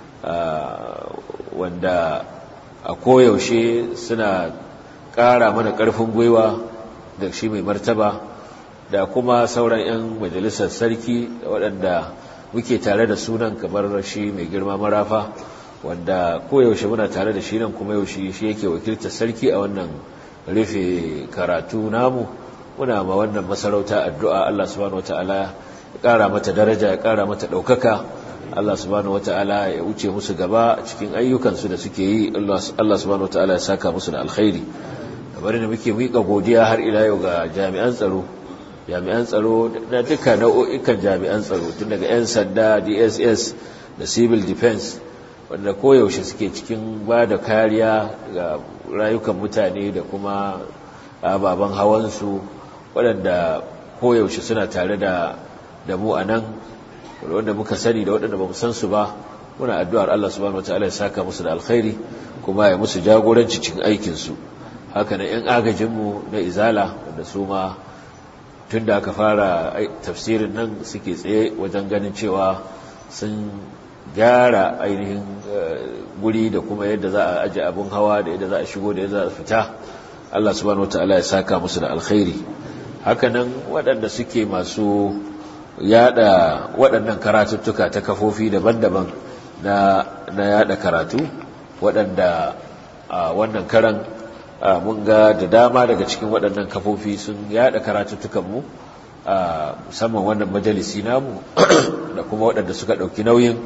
wanda a koyaushe suna ƙara mana ƙarfin gwiwa da shi mai martaba da kuma sauran 'yan majalisar sarki waɗanda muke tare da sunan kamar shi mai girma marafa wanda koyaushe muna tare da shi nan kuma yaushe shi yake wakiltar sarki a wannan rufe karatu namu muna ma wannan masarauta addu'a Allah subhanahu wataala ya ƙara mata daraja ya ƙara mata ɗaukaka Allah subhanahu wataala ya wuce musu gaba cikin ayyukansu da suke yi Allah subhanahu wataala ya saka musu da alkhairi kamar da muke miƙa godiya har ila yau ga jami'an tsaro jami'an tsaro na duka nau'o'ikan jami'an tsaro tun daga 'yan sanda dss da civil defense wanda koyaushe suke cikin ba da kariya ga rayukan mutane da kuma ababen hawansu waɗanda koyaushe suna tare da da mu a nan wanda muka sani da waɗanda ba mu san su ba muna addu'ar Allah subhanahu wataala ya saka musu da alkhairi kuma ya musu jagoranci cikin aikinsu haka na 'yan agajinmu na izala wanda su ma tun da aka fara tafsirin nan suke tsaye wajen ganin cewa sun gyara ainihin guri da kuma yadda za a aji abin hawa da yadda za a shigo da yadda za a fita Allah subhanahu wataala ya saka musu da alkhairi hakanan waɗanda suke masu yada waɗannan karatuttuka ta kafofi daban-daban na na yada karatu waɗanda a wannan karan mun ga da dama daga cikin waɗannan kafofi sun yada karatuttukanmu musamman wannan majalisi namu da kuma waɗanda suka ɗauki nauyin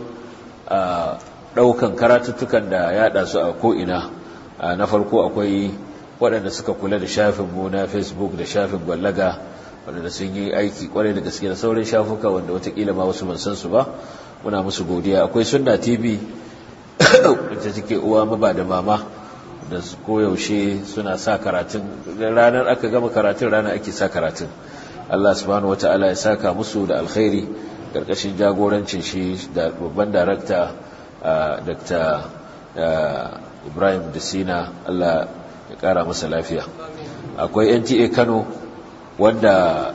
ɗaukan karatuttukan da yaɗa su a ko'ina na farko akwai waɗanda suka kula da shafinmu na facebook da shafin gwallaga waɗanda sun yi aiki kwarai da gaske da sauran shafuka wanda watakila ma wasu ban san su ba muna musu godiya akwai sunna tv wacce take uwa maba da mama da koyaushe suna sa karatun ranar aka gama karatun ranar ake sa karatun Allah subhanahu wata'ala ya saka musu da alkhairi karkashin jagorancin shi da babban darakta Dr. Ibrahim Dasina Allah ya kara masa lafiya akwai NTA Kano wanda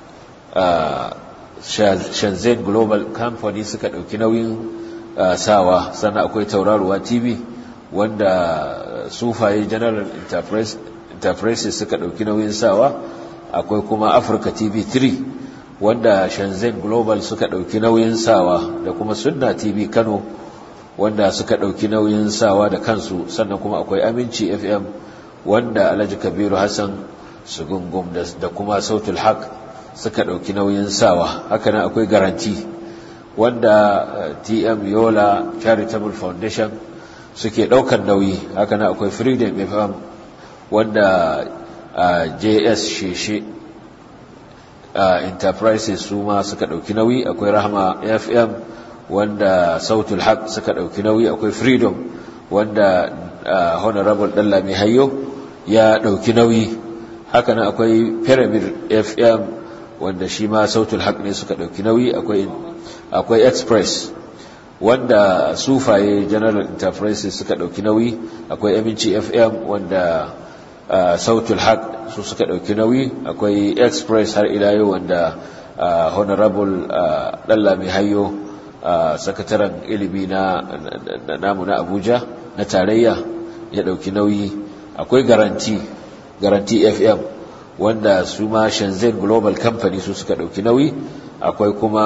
Shenzhen Global Company suka dauki nauyin sawa sannan akwai tauraruwa TV wanda sufaye General Enterprises suka dauki nauyin sawa akwai kuma Africa TV 3 wanda shenzhen global suka ɗauki nauyin sawa da kuma sunna tv kano wanda suka ɗauki nauyin sawa da kansu sannan kuma akwai aminci fm wanda alhaji kabiru hassan sugungum da kuma sautul haq suka ɗauki nauyin sawa hakanan akwai garanti wanda tm yola charitable foundation suke ɗaukar nauyi hakanan akwai freedom fm wanda js sheshe enterprises su ma suka ɗauki nauyi akwai rahama fm wanda sautul haq suka ɗauki nauyi akwai freedom wanda honorable ɗallami hayo ya ɗauki nauyi hakanan akwai pyramid fm wanda shi ma sautul haq ne suka ɗauki nauyi akwai express wanda sufaye general enterprises suka ɗauki nauyi akwai aminci fm wanda sautul haq su suka ɗauki nauyi akwai express har ila yau wanda honorable ɗallami hayo sakataren ilimi na namu na abuja na tarayya ya ɗauki nauyi akwai garanti garanti fm wanda su ma shenzhen global company su suka ɗauki nauyi akwai kuma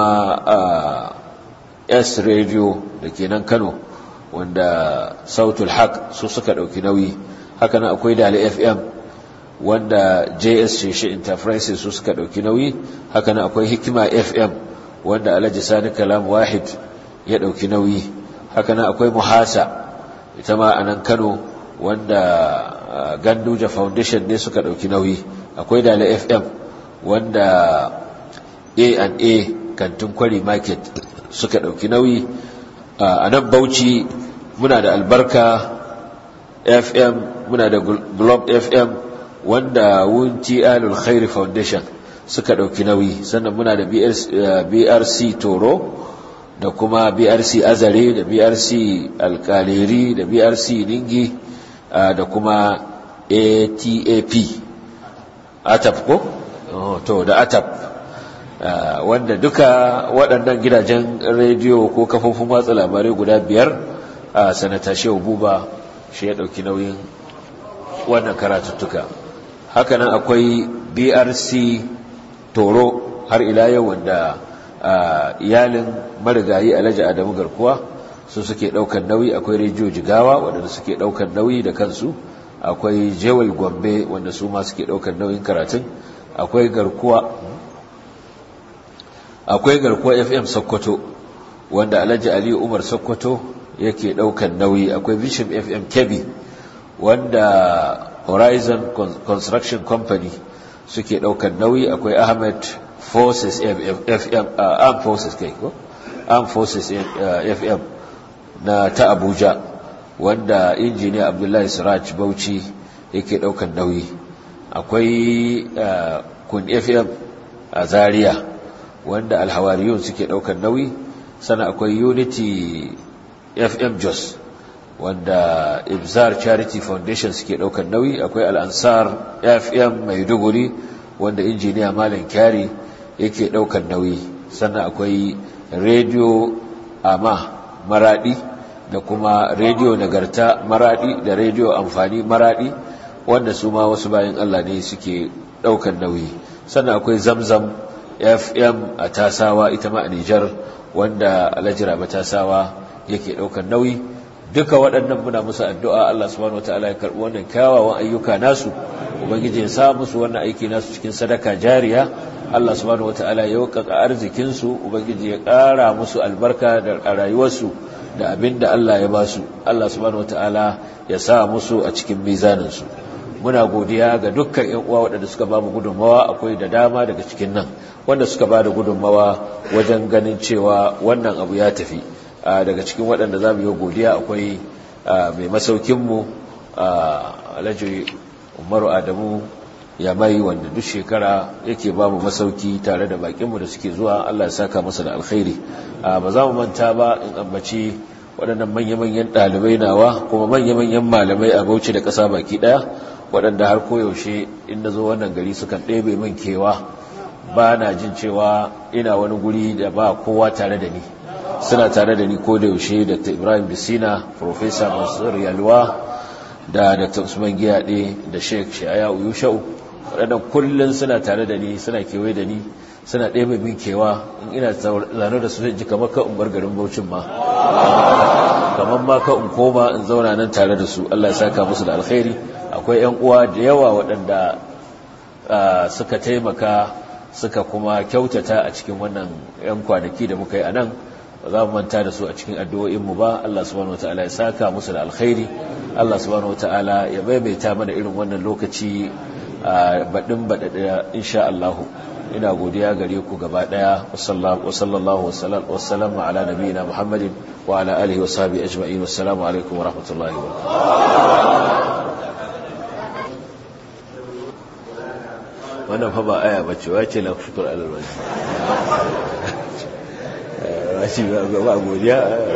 s radio da ke nan kano wanda sautul haq su suka ɗauki nauyi hakanan akwai dali fm wanda js sheshe enterprises su suka ɗauki nauyi hakanan akwai hikima fm wanda alhaji sani kalam wahid ya ɗauki nauyi hakanan akwai muhasa ita ma a nan kano wanda ganduja foundation ne suka ɗauki nauyi akwai dala fm wanda a&a kantin kwari market suka ɗauki nauyi a nan bauchi muna da albarka fm muna da globe fm wanda wunti alul khairi foundation suka ɗauki nauyi sannan muna da brc toro da kuma brc azare da brc alkaleri da brc ningi da kuma atap atap ko? to da atap wanda duka waɗannan gidajen rediyo ko kafofin watsa labarai guda biyar a sanata shehu buba shi ya ɗauki nauyin wannan karatuttuka hakanan akwai brc toro har ila yau wanda iyalin marigayi alhaji adamu garkuwa su suke daukan nauyi akwai rediyo jigawa wanda suke daukan nauyi da kansu akwai jewel gombe wanda su ma suke daukan nauyin karatun akwai garkuwa akwai garkuwa fm sokoto wanda alhaji aliyu umar sokoto yake daukan nauyi akwai vision fm kebbi wanda horizon construction company suke daukan nauyi akwai ahmed forces fm armed forces kai ko armed forces fm na ta abuja wanda injiniya abdullahi siraj bauchi yake daukan nauyi akwai kun fm a zaria wanda alhawariyun suke daukan nauyi sana akwai unity fm jos wanda ibzar charity foundation suke daukan nauyi akwai al'ansar fm maiduguri wanda injiniya malam kyari yake daukan nauyi sannan akwai radio ama maradi da kuma radio nagarta maradi da radio amfani maradi wanda su ma wasu bayan Allah ne suke daukan nauyi sannan akwai zamzam fm a tasawa ita ma a Nijar wanda alajira ba tasawa yake daukan nauyi duka waɗannan muna musu addu'a Allah subhanahu wataala ya karɓi wannan kyawawan ayyuka nasu ubangiji ya sa musu wannan aiki nasu cikin sadaka jariya Allah subhanahu wataala ya yaukaka arzikin su ubangiji ya ƙara musu albarka da rayuwarsu da abin da Allah ya ba su Allah subhanahu wataala ya sa musu a cikin mizanin su muna godiya ga dukkan ƴan uwa waɗanda suka ba mu gudunmawa akwai da dama daga cikin nan wanda suka ba da gudunmawa wajen ganin cewa wannan abu ya tafi daga cikin waɗanda za mu yi godiya akwai mai masaukinmu alhaji umaru adamu ya mai wanda duk shekara yake ba mu masauki tare da bakinmu da suke zuwa allah ya saka masa da alkhairi ba za mu manta ba in ambaci waɗannan manya-manyan ɗalibai nawa kuma manya-manyan malamai a bauchi da ƙasa baki ɗaya waɗanda har koyaushe in na zo wannan gari sukan ɗebe min kewa ba na jin cewa ina wani guri da ba kowa tare da ni suna tare da ni ko da yaushe dr ibrahim bisina professor mansur yalwa da dr usman giyaɗe da sheikh shaya uyushau waɗannan kullum suna tare da ni suna kewaye da ni suna ɗaya min kewa in ina zane da su ji kamar ka umar garin baucin ma kamar ma ka in koma in zauna nan tare da su Allah ya saka musu da alkhairi akwai yan uwa da yawa waɗanda suka taimaka suka kuma kyautata a cikin wannan yan kwanaki da muka yi a nan ba za mu manta da su a cikin addu'o'inmu ba Allah subhanahu wataala ya saka musu da alkhairi Allah subhanahu wataala ya maimaita mana irin wannan lokaci a baɗin baɗaɗa insha Allah ina godiya gare ku gaba ɗaya wa sallallahu wa sallama ala nabiyina Muhammadin wa ala alihi wa sahbihi ajma'in wassalamu alaikum wa rahmatullahi wa wannan fa ba aya bace wace la shukur alal wajh rashi ba ba godiya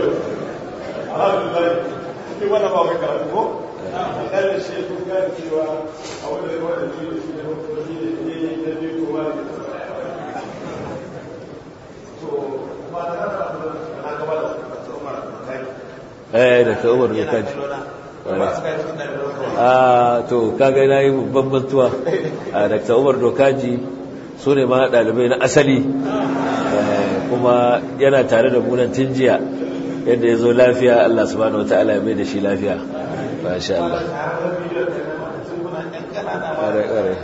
cikin wannan ba kai karatu ko akalla shi kun gane cewa a wannan wannan shi ne shi ne shi ne ne da ne ko ba to ba da haka na gaba da Umar eh da ka Umar ya kaji a to kaga na yi bambantuwa a Dr. Umar Dokaji su ne ma ɗalibai na asali kuma yana tare da munan tun jiya yadda ya zo lafiya Allah subhanahu wa ta'ala ya mai da shi lafiya ba sha Allah ƙare-ƙare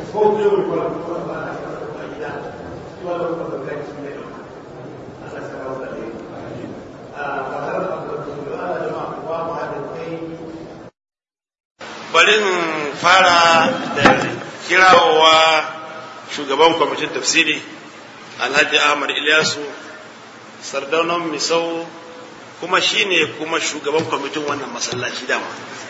bari fara da kirawowa shugaban kwamitin tafsiri alhaji ahmad ilyasu sardaunan misau kuma shine kuma shugaban kwamitin wannan masallaci dama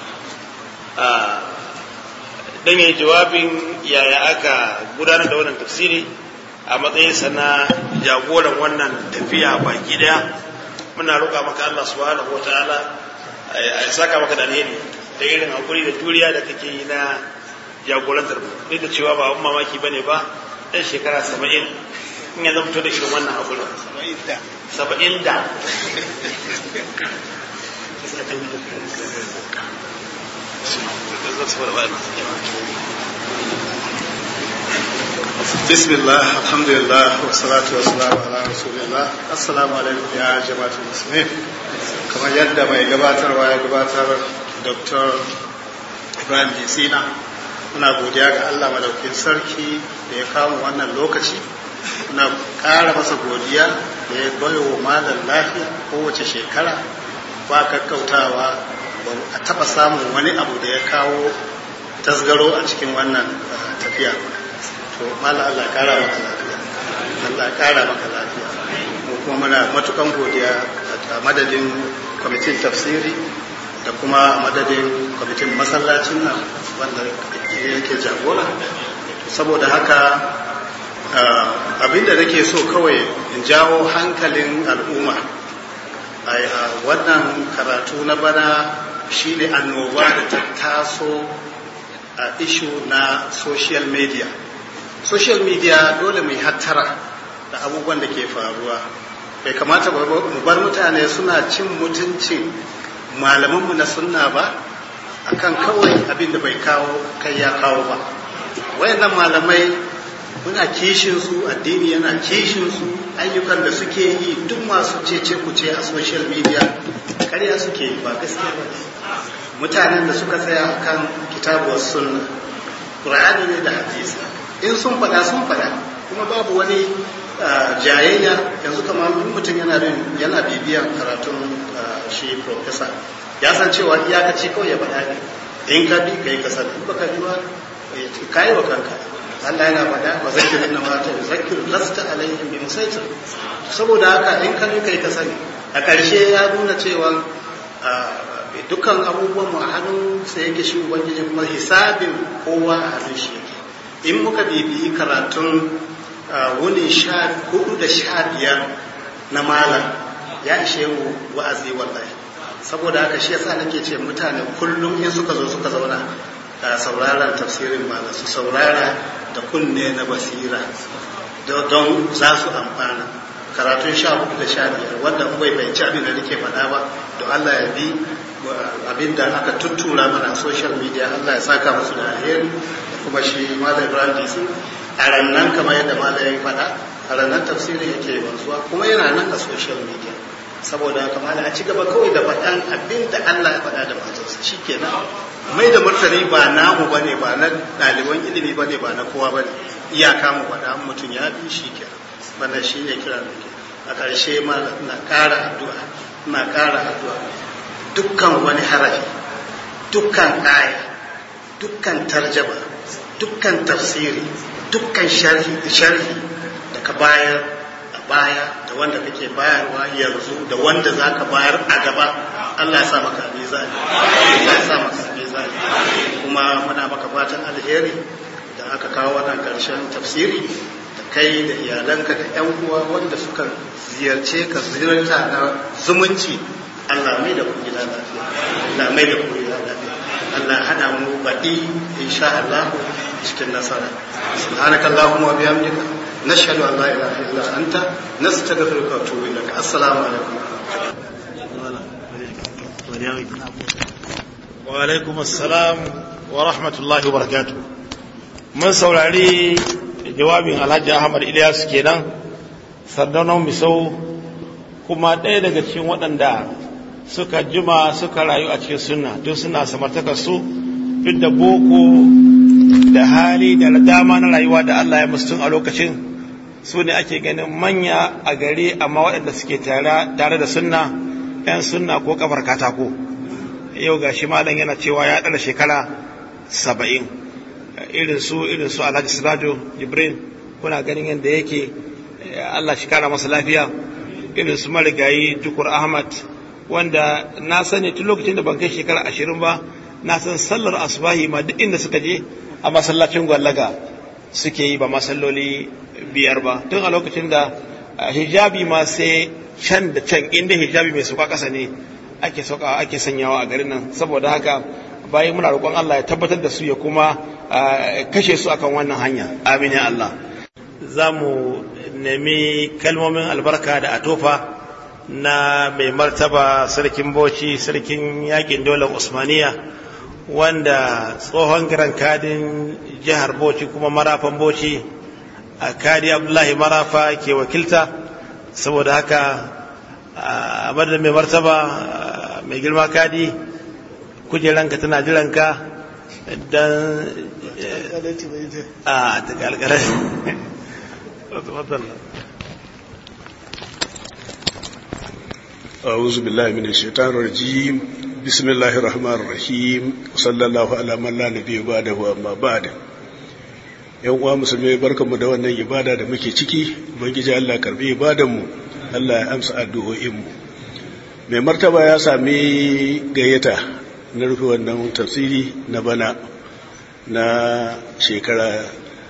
don yi jawabin yaya aka gudanar da wannan tafsiri a matsayinsa na jagoran wannan tafiya baki daya muna roƙa maka Allah subhanahu wa ta'ala a saka maka da alheri da irin hakuri da juriya da kake yi na jagorantar duk da cewa ba abun mamaki bane ba ɗan shekara saba'in in ya zamto da irin wannan hakuri saba'in da بسم الله الحمد لله والصلاة والسلام على رسول الله السلام عليكم يا جماعة المسلمين كما يدى ما يقباتر ويقباتر دكتور Ibrahim Jisina muna godiya ga Allah madaukin sarki da ya kawo wannan lokaci muna ƙara masa godiya da ya bayo malam lafiya kowace shekara ba kakkautawa ba a taɓa samun wani abu da ya kawo tasgaro a cikin wannan tafiya to malam Allah ƙara maka lafiya Allah ƙara maka lafiya mu kuma muna matukan godiya a madadin kwamitin tafsiri da kuma madadin kwamitin masallacin nan wanda yake jagora saboda haka abinda nake so kawai in jawo hankalin al'umma a wannan karatu na bana shine annoba da ta taso a ishu na social media social media dole mai hattara da abubuwan da ke faruwa bai kamata mu bar mutane suna cin mutuncin malamanmu na sunna ba akan kawai abin da bai kawo kai ya kawo ba wayannan malamai muna kishin su addini yana kishin su ayyukan da suke yi duk masu cece kuce a social media karya suke yi ba gaskiya ba mutanen da suka tsaya akan kitabuwar sunna qur'ani ne da hadisi in sun fada sun fada kuma babu wani jayayya yanzu kamar mutum yana yana bibiyan karatun shi professor ya san cewa iyakaci kawai ya faɗa ne in ka bi ka yi kasar in baka bi ba ka yi wa kanka Allah yana faɗa wa zakir inna ma ta zakir lasta alaihim bi musaitir saboda haka in ka bi ka yi kasar a ƙarshe ya nuna cewa dukkan abubuwan mu a hannun sa yake shi ubangiji kuma hisabin kowa a hannun shi yake in muka bibiyi karatun wuni sha hudu da sha biyar na malam ya ishe mu wa'azi wallahi saboda haka shi yasa nake ce mutane kullum in suka zo suka zauna a sauraron tafsirin malam su saurara da kunne na basira don za su amfana karatun sha hudu da sha biyar wanda bai fahimci abin da nake faɗa ba don Allah ya bi abin da aka tuttura mana a social media Allah ya saka musu da alheri kuma shi malam ibrahim dc a rannan kamar yadda malam ya faɗa a rannan tafsirin yake wanzuwa kuma yana nan a social media saboda haka malam a ci gaba kawai da faɗan abin da allah ya faɗa da manzansa shi kenan mai da martani ba namu bane ba na ɗaliban ilimi bane ba na kowa bane iyaka mu faɗa mutum ya bi shi kenan wannan shi ne kira da ke a ƙarshe malam na ƙara addu'a na ƙara addu'a dukkan wani harafi dukkan aya dukkan tarjama dukkan tafsiri dukkan sharhi sharhi da ka bayar a baya da wanda kake bayarwa yanzu da wanda za ka bayar a gaba Allah ya sa maka mizani Allah ya sa maka mizani kuma muna maka fatan alheri da aka kawo wannan karshen tafsiri da kai da iyalanka da yan uwa wanda suka ziyarce ka ziyarta na zumunci Allah mai da ku gida lafiya Allah mai da ku gida lafiya Allah hada mu baɗi insha Allah cikin nasara subhanaka allahumma wa bihamdika nashhadu an la ilaha illa anta nastaghfiruka wa atubu ilaik assalamu alaikum wa alaikum assalam wa rahmatullahi wa barakatuh mun saurari jawabin Alhaji Ahmad Ilyas kenan sardaunan misau kuma ɗaya daga cikin waɗanda suka jima suka rayu a cikin sunna duk suna samartakar su duk da boko da hali da dama na rayuwa da Allah ya musu a lokacin su ne ake ganin manya a gari amma waɗanda suke tare da sunna 'yan sunna ko kafar katako yau ga shi malam yana cewa ya ɗara shekara saba'in irin su irin su alhaji sirajo jibrin kuna ganin yadda yake Allah shi kara masa lafiya irin su marigayi tukur ahmad wanda na sani tun lokacin da ban kai shekara ashirin ba na san sallar asubahi ma duk inda suka je a masallacin gwallaga suke yi ba masalloli biyar ba tun a lokacin da hijabi ma sai can da can inda hijabi mai sauka kasa ne ake sauka ake sanyawa a garin nan saboda haka bayan muna roƙon Allah ya tabbatar da su ya kuma kashe su akan wannan hanya amin ya Allah za mu nemi kalmomin albarka da atofa na mai martaba sarkin bauchi sarkin yakin daular usmaniya wanda tsohon giran kadin jihar bauchi kuma marafan bauchi a kadi abdullahi marafa ke wakilta saboda haka a madadin mai martaba mai girma kadi kujeranka tana jiranka don a ta kalkalar أعوذ بالله من الشيطان الرجيم بسم الله الرحمن الرحيم وصلى الله على من لا نبي بعده أما بعد yan uwa musulmai barkanmu da wannan ibada da muke ciki ubangiji Allah karbi ibadanmu Allah ya amsa addu'o'inmu mai martaba ya sami gayyata na rufe wannan tafsiri na bana na shekara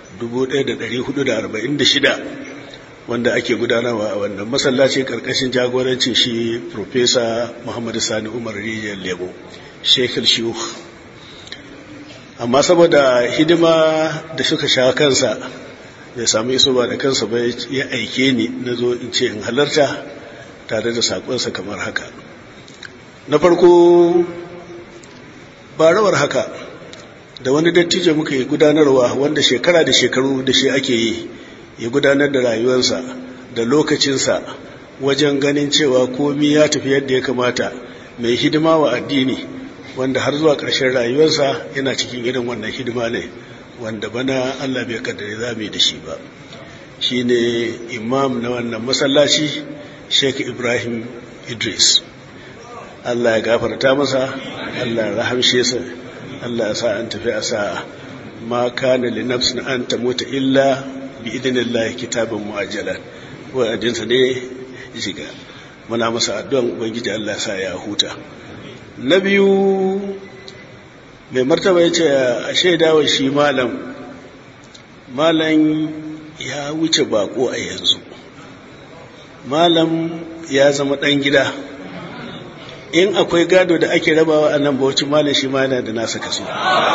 1446 wanda ake gudanarwa a wannan masallaci karkashin jagorancin shi Profesa Muhammadu Sani Umar Rijiyar Lemo, Shekhar Shiyukh. Amma saboda hidima da suka sha kansa, bai samu iso ba da kansa ba ya aike ni na zo in ce in halarta tare da saƙonsa kamar haka. Na farko, ba rawar haka, da wani dattijo muka yi gudanarwa wanda shekara da shekaru da shi ake yi. ya gudanar da rayuwarsa da lokacinsa wajen ganin cewa komi ya tafi yadda ya kamata mai hidima wa addini wanda har zuwa ƙarshen rayuwarsa yana cikin irin wannan hidima ne wanda bana Allah bai kaddare za mu da shi ba shi ne imam na wannan masallaci sheik ibrahim idris Allah ya gafarta masa Allah ya rahamshe sa Allah ya sa an tafi a sa'a ma kana li nafsin an tamuta illa bi idinillahi kitabin mu'ajjalan wa'adinsa ne shiga muna masa addu'an ubangiji Allah sa ya huta na biyu mai martaba ya ce a shaidawa shi malam malam ya wuce bako a yanzu malam ya zama ɗan gida in akwai gado da ake rabawa a nan bauchi malam shi ma yana da nasa kaso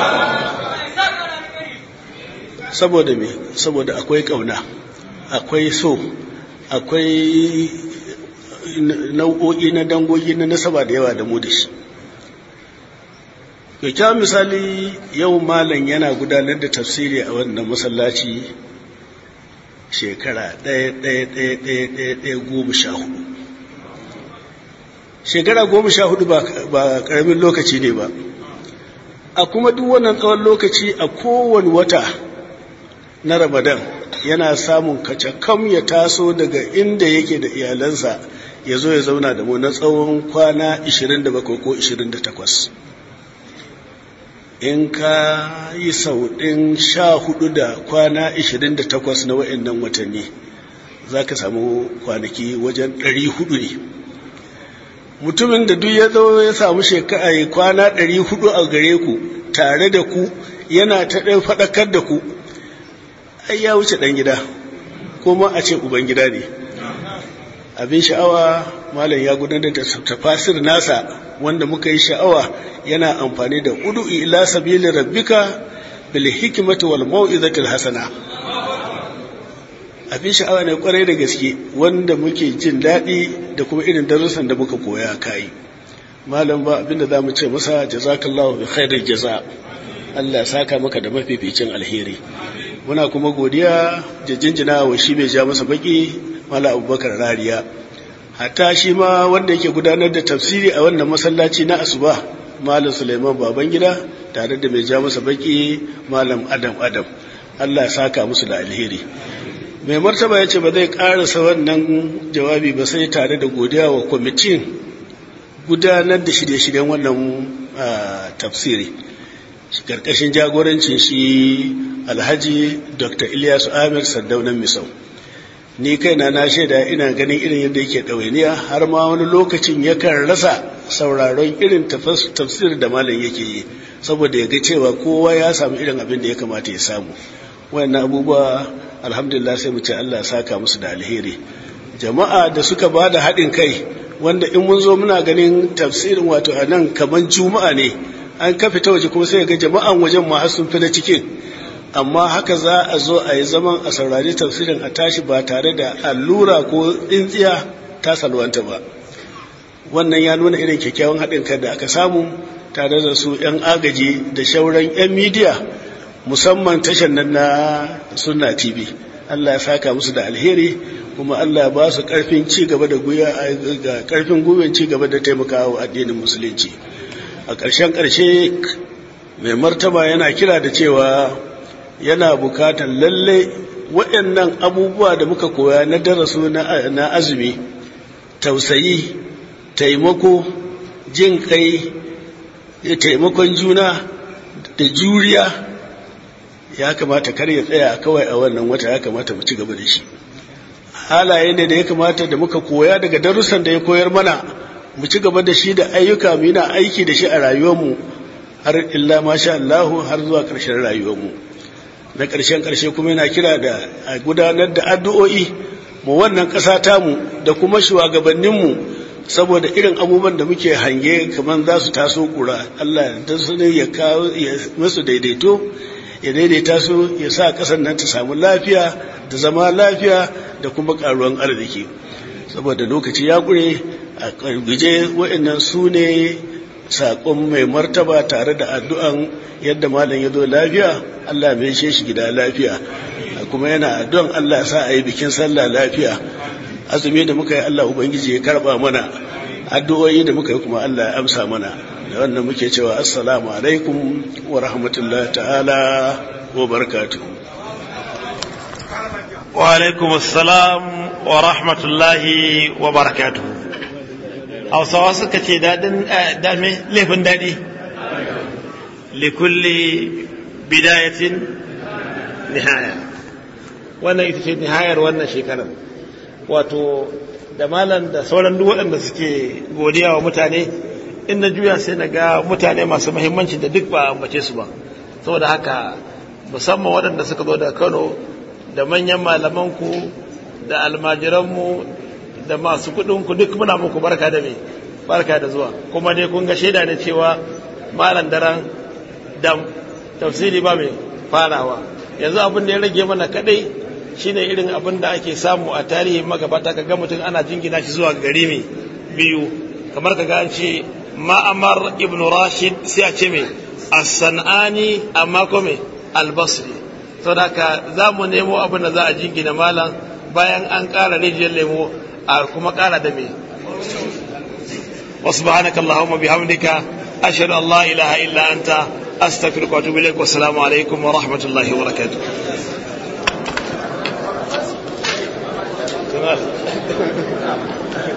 saboda me saboda akwai ƙauna akwai so akwai nau'o'i na dangogi na nasaba da yawa da mu da shi kyakkyawan misali yau malam yana gudanar da tafsiri a wannan masallaci shekara ɗaya ɗaya ɗaya ɗaya ɗaya ɗaya goma sha hudu shekara goma sha hudu ba ƙaramin lokaci ne ba a kuma duk wannan tsawon lokaci a kowane wata na ramadan yana samun kacakam ya taso daga inda yake da iyalansa ya zo ya zauna da mu na tsawon kwana 27 ko 28 in ka yi sau ɗin sha hudu da kwana 28 na wa'annan watanni za ka samu kwanaki wajen 400 ne mutumin da duk ya zo ya samu shekara kwana 400 a gare ku tare da ku yana ta ɗan faɗakar da ku ai ya wuce ɗan gida kuma a ce uban gida ne abin sha'awa malam ya gudanar da tafasir nasa wanda muka yi sha'awa yana amfani da udu ila sabili rabbika bil hikmati wal mau'izatil hasana abin sha'awa ne kwarai da gaske wanda muke jin daɗi da kuma irin darussan da muka koya kai malam ba abinda za mu ce masa jazakallahu bi khairil jaza Allah saka maka da mafificin alheri muna kuma godiya da jinjina wa shi mai ja masa baki mala abubakar rariya hatta shi ma wanda yake gudanar da tafsiri a wannan masallaci na asuba malam suleiman babangida tare da mai ja masa baki malam adam adam allah ya saka musu da alheri mai martaba ya ce ba zai karasa wannan jawabi ba sai tare da godiya wa kwamitin gudanar da shirye-shiryen wannan tafsiri karkashin jagorancin shi alhaji dr ilyasu amir sardaunan misau ni kaina na shaida ina ganin irin yadda yake ɗawainiya har ma wani lokacin yakan rasa sauraron irin tafsir da malam yake yi saboda ya ga cewa kowa ya samu irin abin da ya kamata ya samu wayannan abubuwa alhamdulillah sai mu ce Allah saka musu da alheri jama'a da suka ba da haɗin kai wanda in mun zo muna ganin tafsirin wato a nan kamar juma'a ne an kafe ta waje kuma sai ga jama'an wajen ma sun fi na cikin amma haka za a zo a yi zaman a saurari tafsirin a tashi ba tare da allura ko tsintsiya ta salwanta ba wannan ya nuna irin kyakkyawan haɗin kai da aka samu tare da su 'yan agaji da shauran 'yan midiya musamman tashar nan na sunna tv allah ya saka musu da alheri kuma allah ya ba su ƙarfin ci gaba da ga ƙarfin gwiwar ci gaba da taimakawa addinin musulunci a ƙarshen ƙarshe mai martaba yana kira da cewa yana bukatar lalle waɗannan abubuwa da muka koya na darasu na azumi tausayi taimako jin kai taimakon juna da juriya ya kamata kar ya tsaya kawai a wannan wata ya kamata mu ci gaba da shi halaye ne da ya kamata da muka koya daga darussan da ya koyar mana mu ci gaba da shi da ayyuka mu yana aiki da shi a rayuwarmu har illa masha Allahu har zuwa ƙarshen rayuwarmu na ƙarshen ƙarshe kuma yana kira da a gudanar da addu'o'i mu wannan ƙasa tamu da kuma shugabanninmu saboda irin abubuwan da muke hange kamar za su taso ƙura Allah da su ne ya kawo ya masu daidaito ya daidaita su ya sa ƙasar nan ta samu lafiya da zama lafiya da kuma ƙaruwan arziki saboda lokaci ya ƙure a guje waɗannan su ne saƙon mai martaba tare da addu'an yadda malam ya zo lafiya Allah mai she shi gida lafiya kuma yana addu'an Allah sa a yi bikin sallah lafiya azumi da muka yi Allah Ubangiji ya karɓa mana addu'o'i da muka yi kuma Allah ya amsa mana da wannan muke cewa assalamu alaikum wa rahmatullahi ta'ala wa barakatuhu wa alaikum assalam wa rahmatullahi wa barakatuhu hausawa suka ce daɗin dame laifin daɗi likulli bidayatin nihaya wannan ita ce nihayar wannan shekarar wato da malam da sauran duk waɗanda suke godiya wa mutane in na juya sai na ga mutane masu muhimmanci da duk ba ambace su ba saboda haka musamman waɗanda suka zo daga kano da manyan malamanku da almajiranmu da masu kuɗinku duk muna muku barka da me barka da zuwa kuma dai kun ga shaida ne cewa malam daren dam tafsiri ba mai farawa yanzu abin da ya rage mana kadai shine irin abin da ake samu a tarihin magabata kaga mutum ana jingina shi zuwa gari mai biyu kamar kaga an ce ma'amar ibn rashid sai a ce mai as-san'ani amma kome al-basri saboda haka za mu nemo abin da za a jingina malam bayan an ƙara rijiyar lemo a kuma ƙara da me وسبحانك اللهم بحمدك أشهد أن لا إله إلا أنت أستغفرك وأتوب إليك والسلام عليكم ورحمة الله وبركاته Jamal.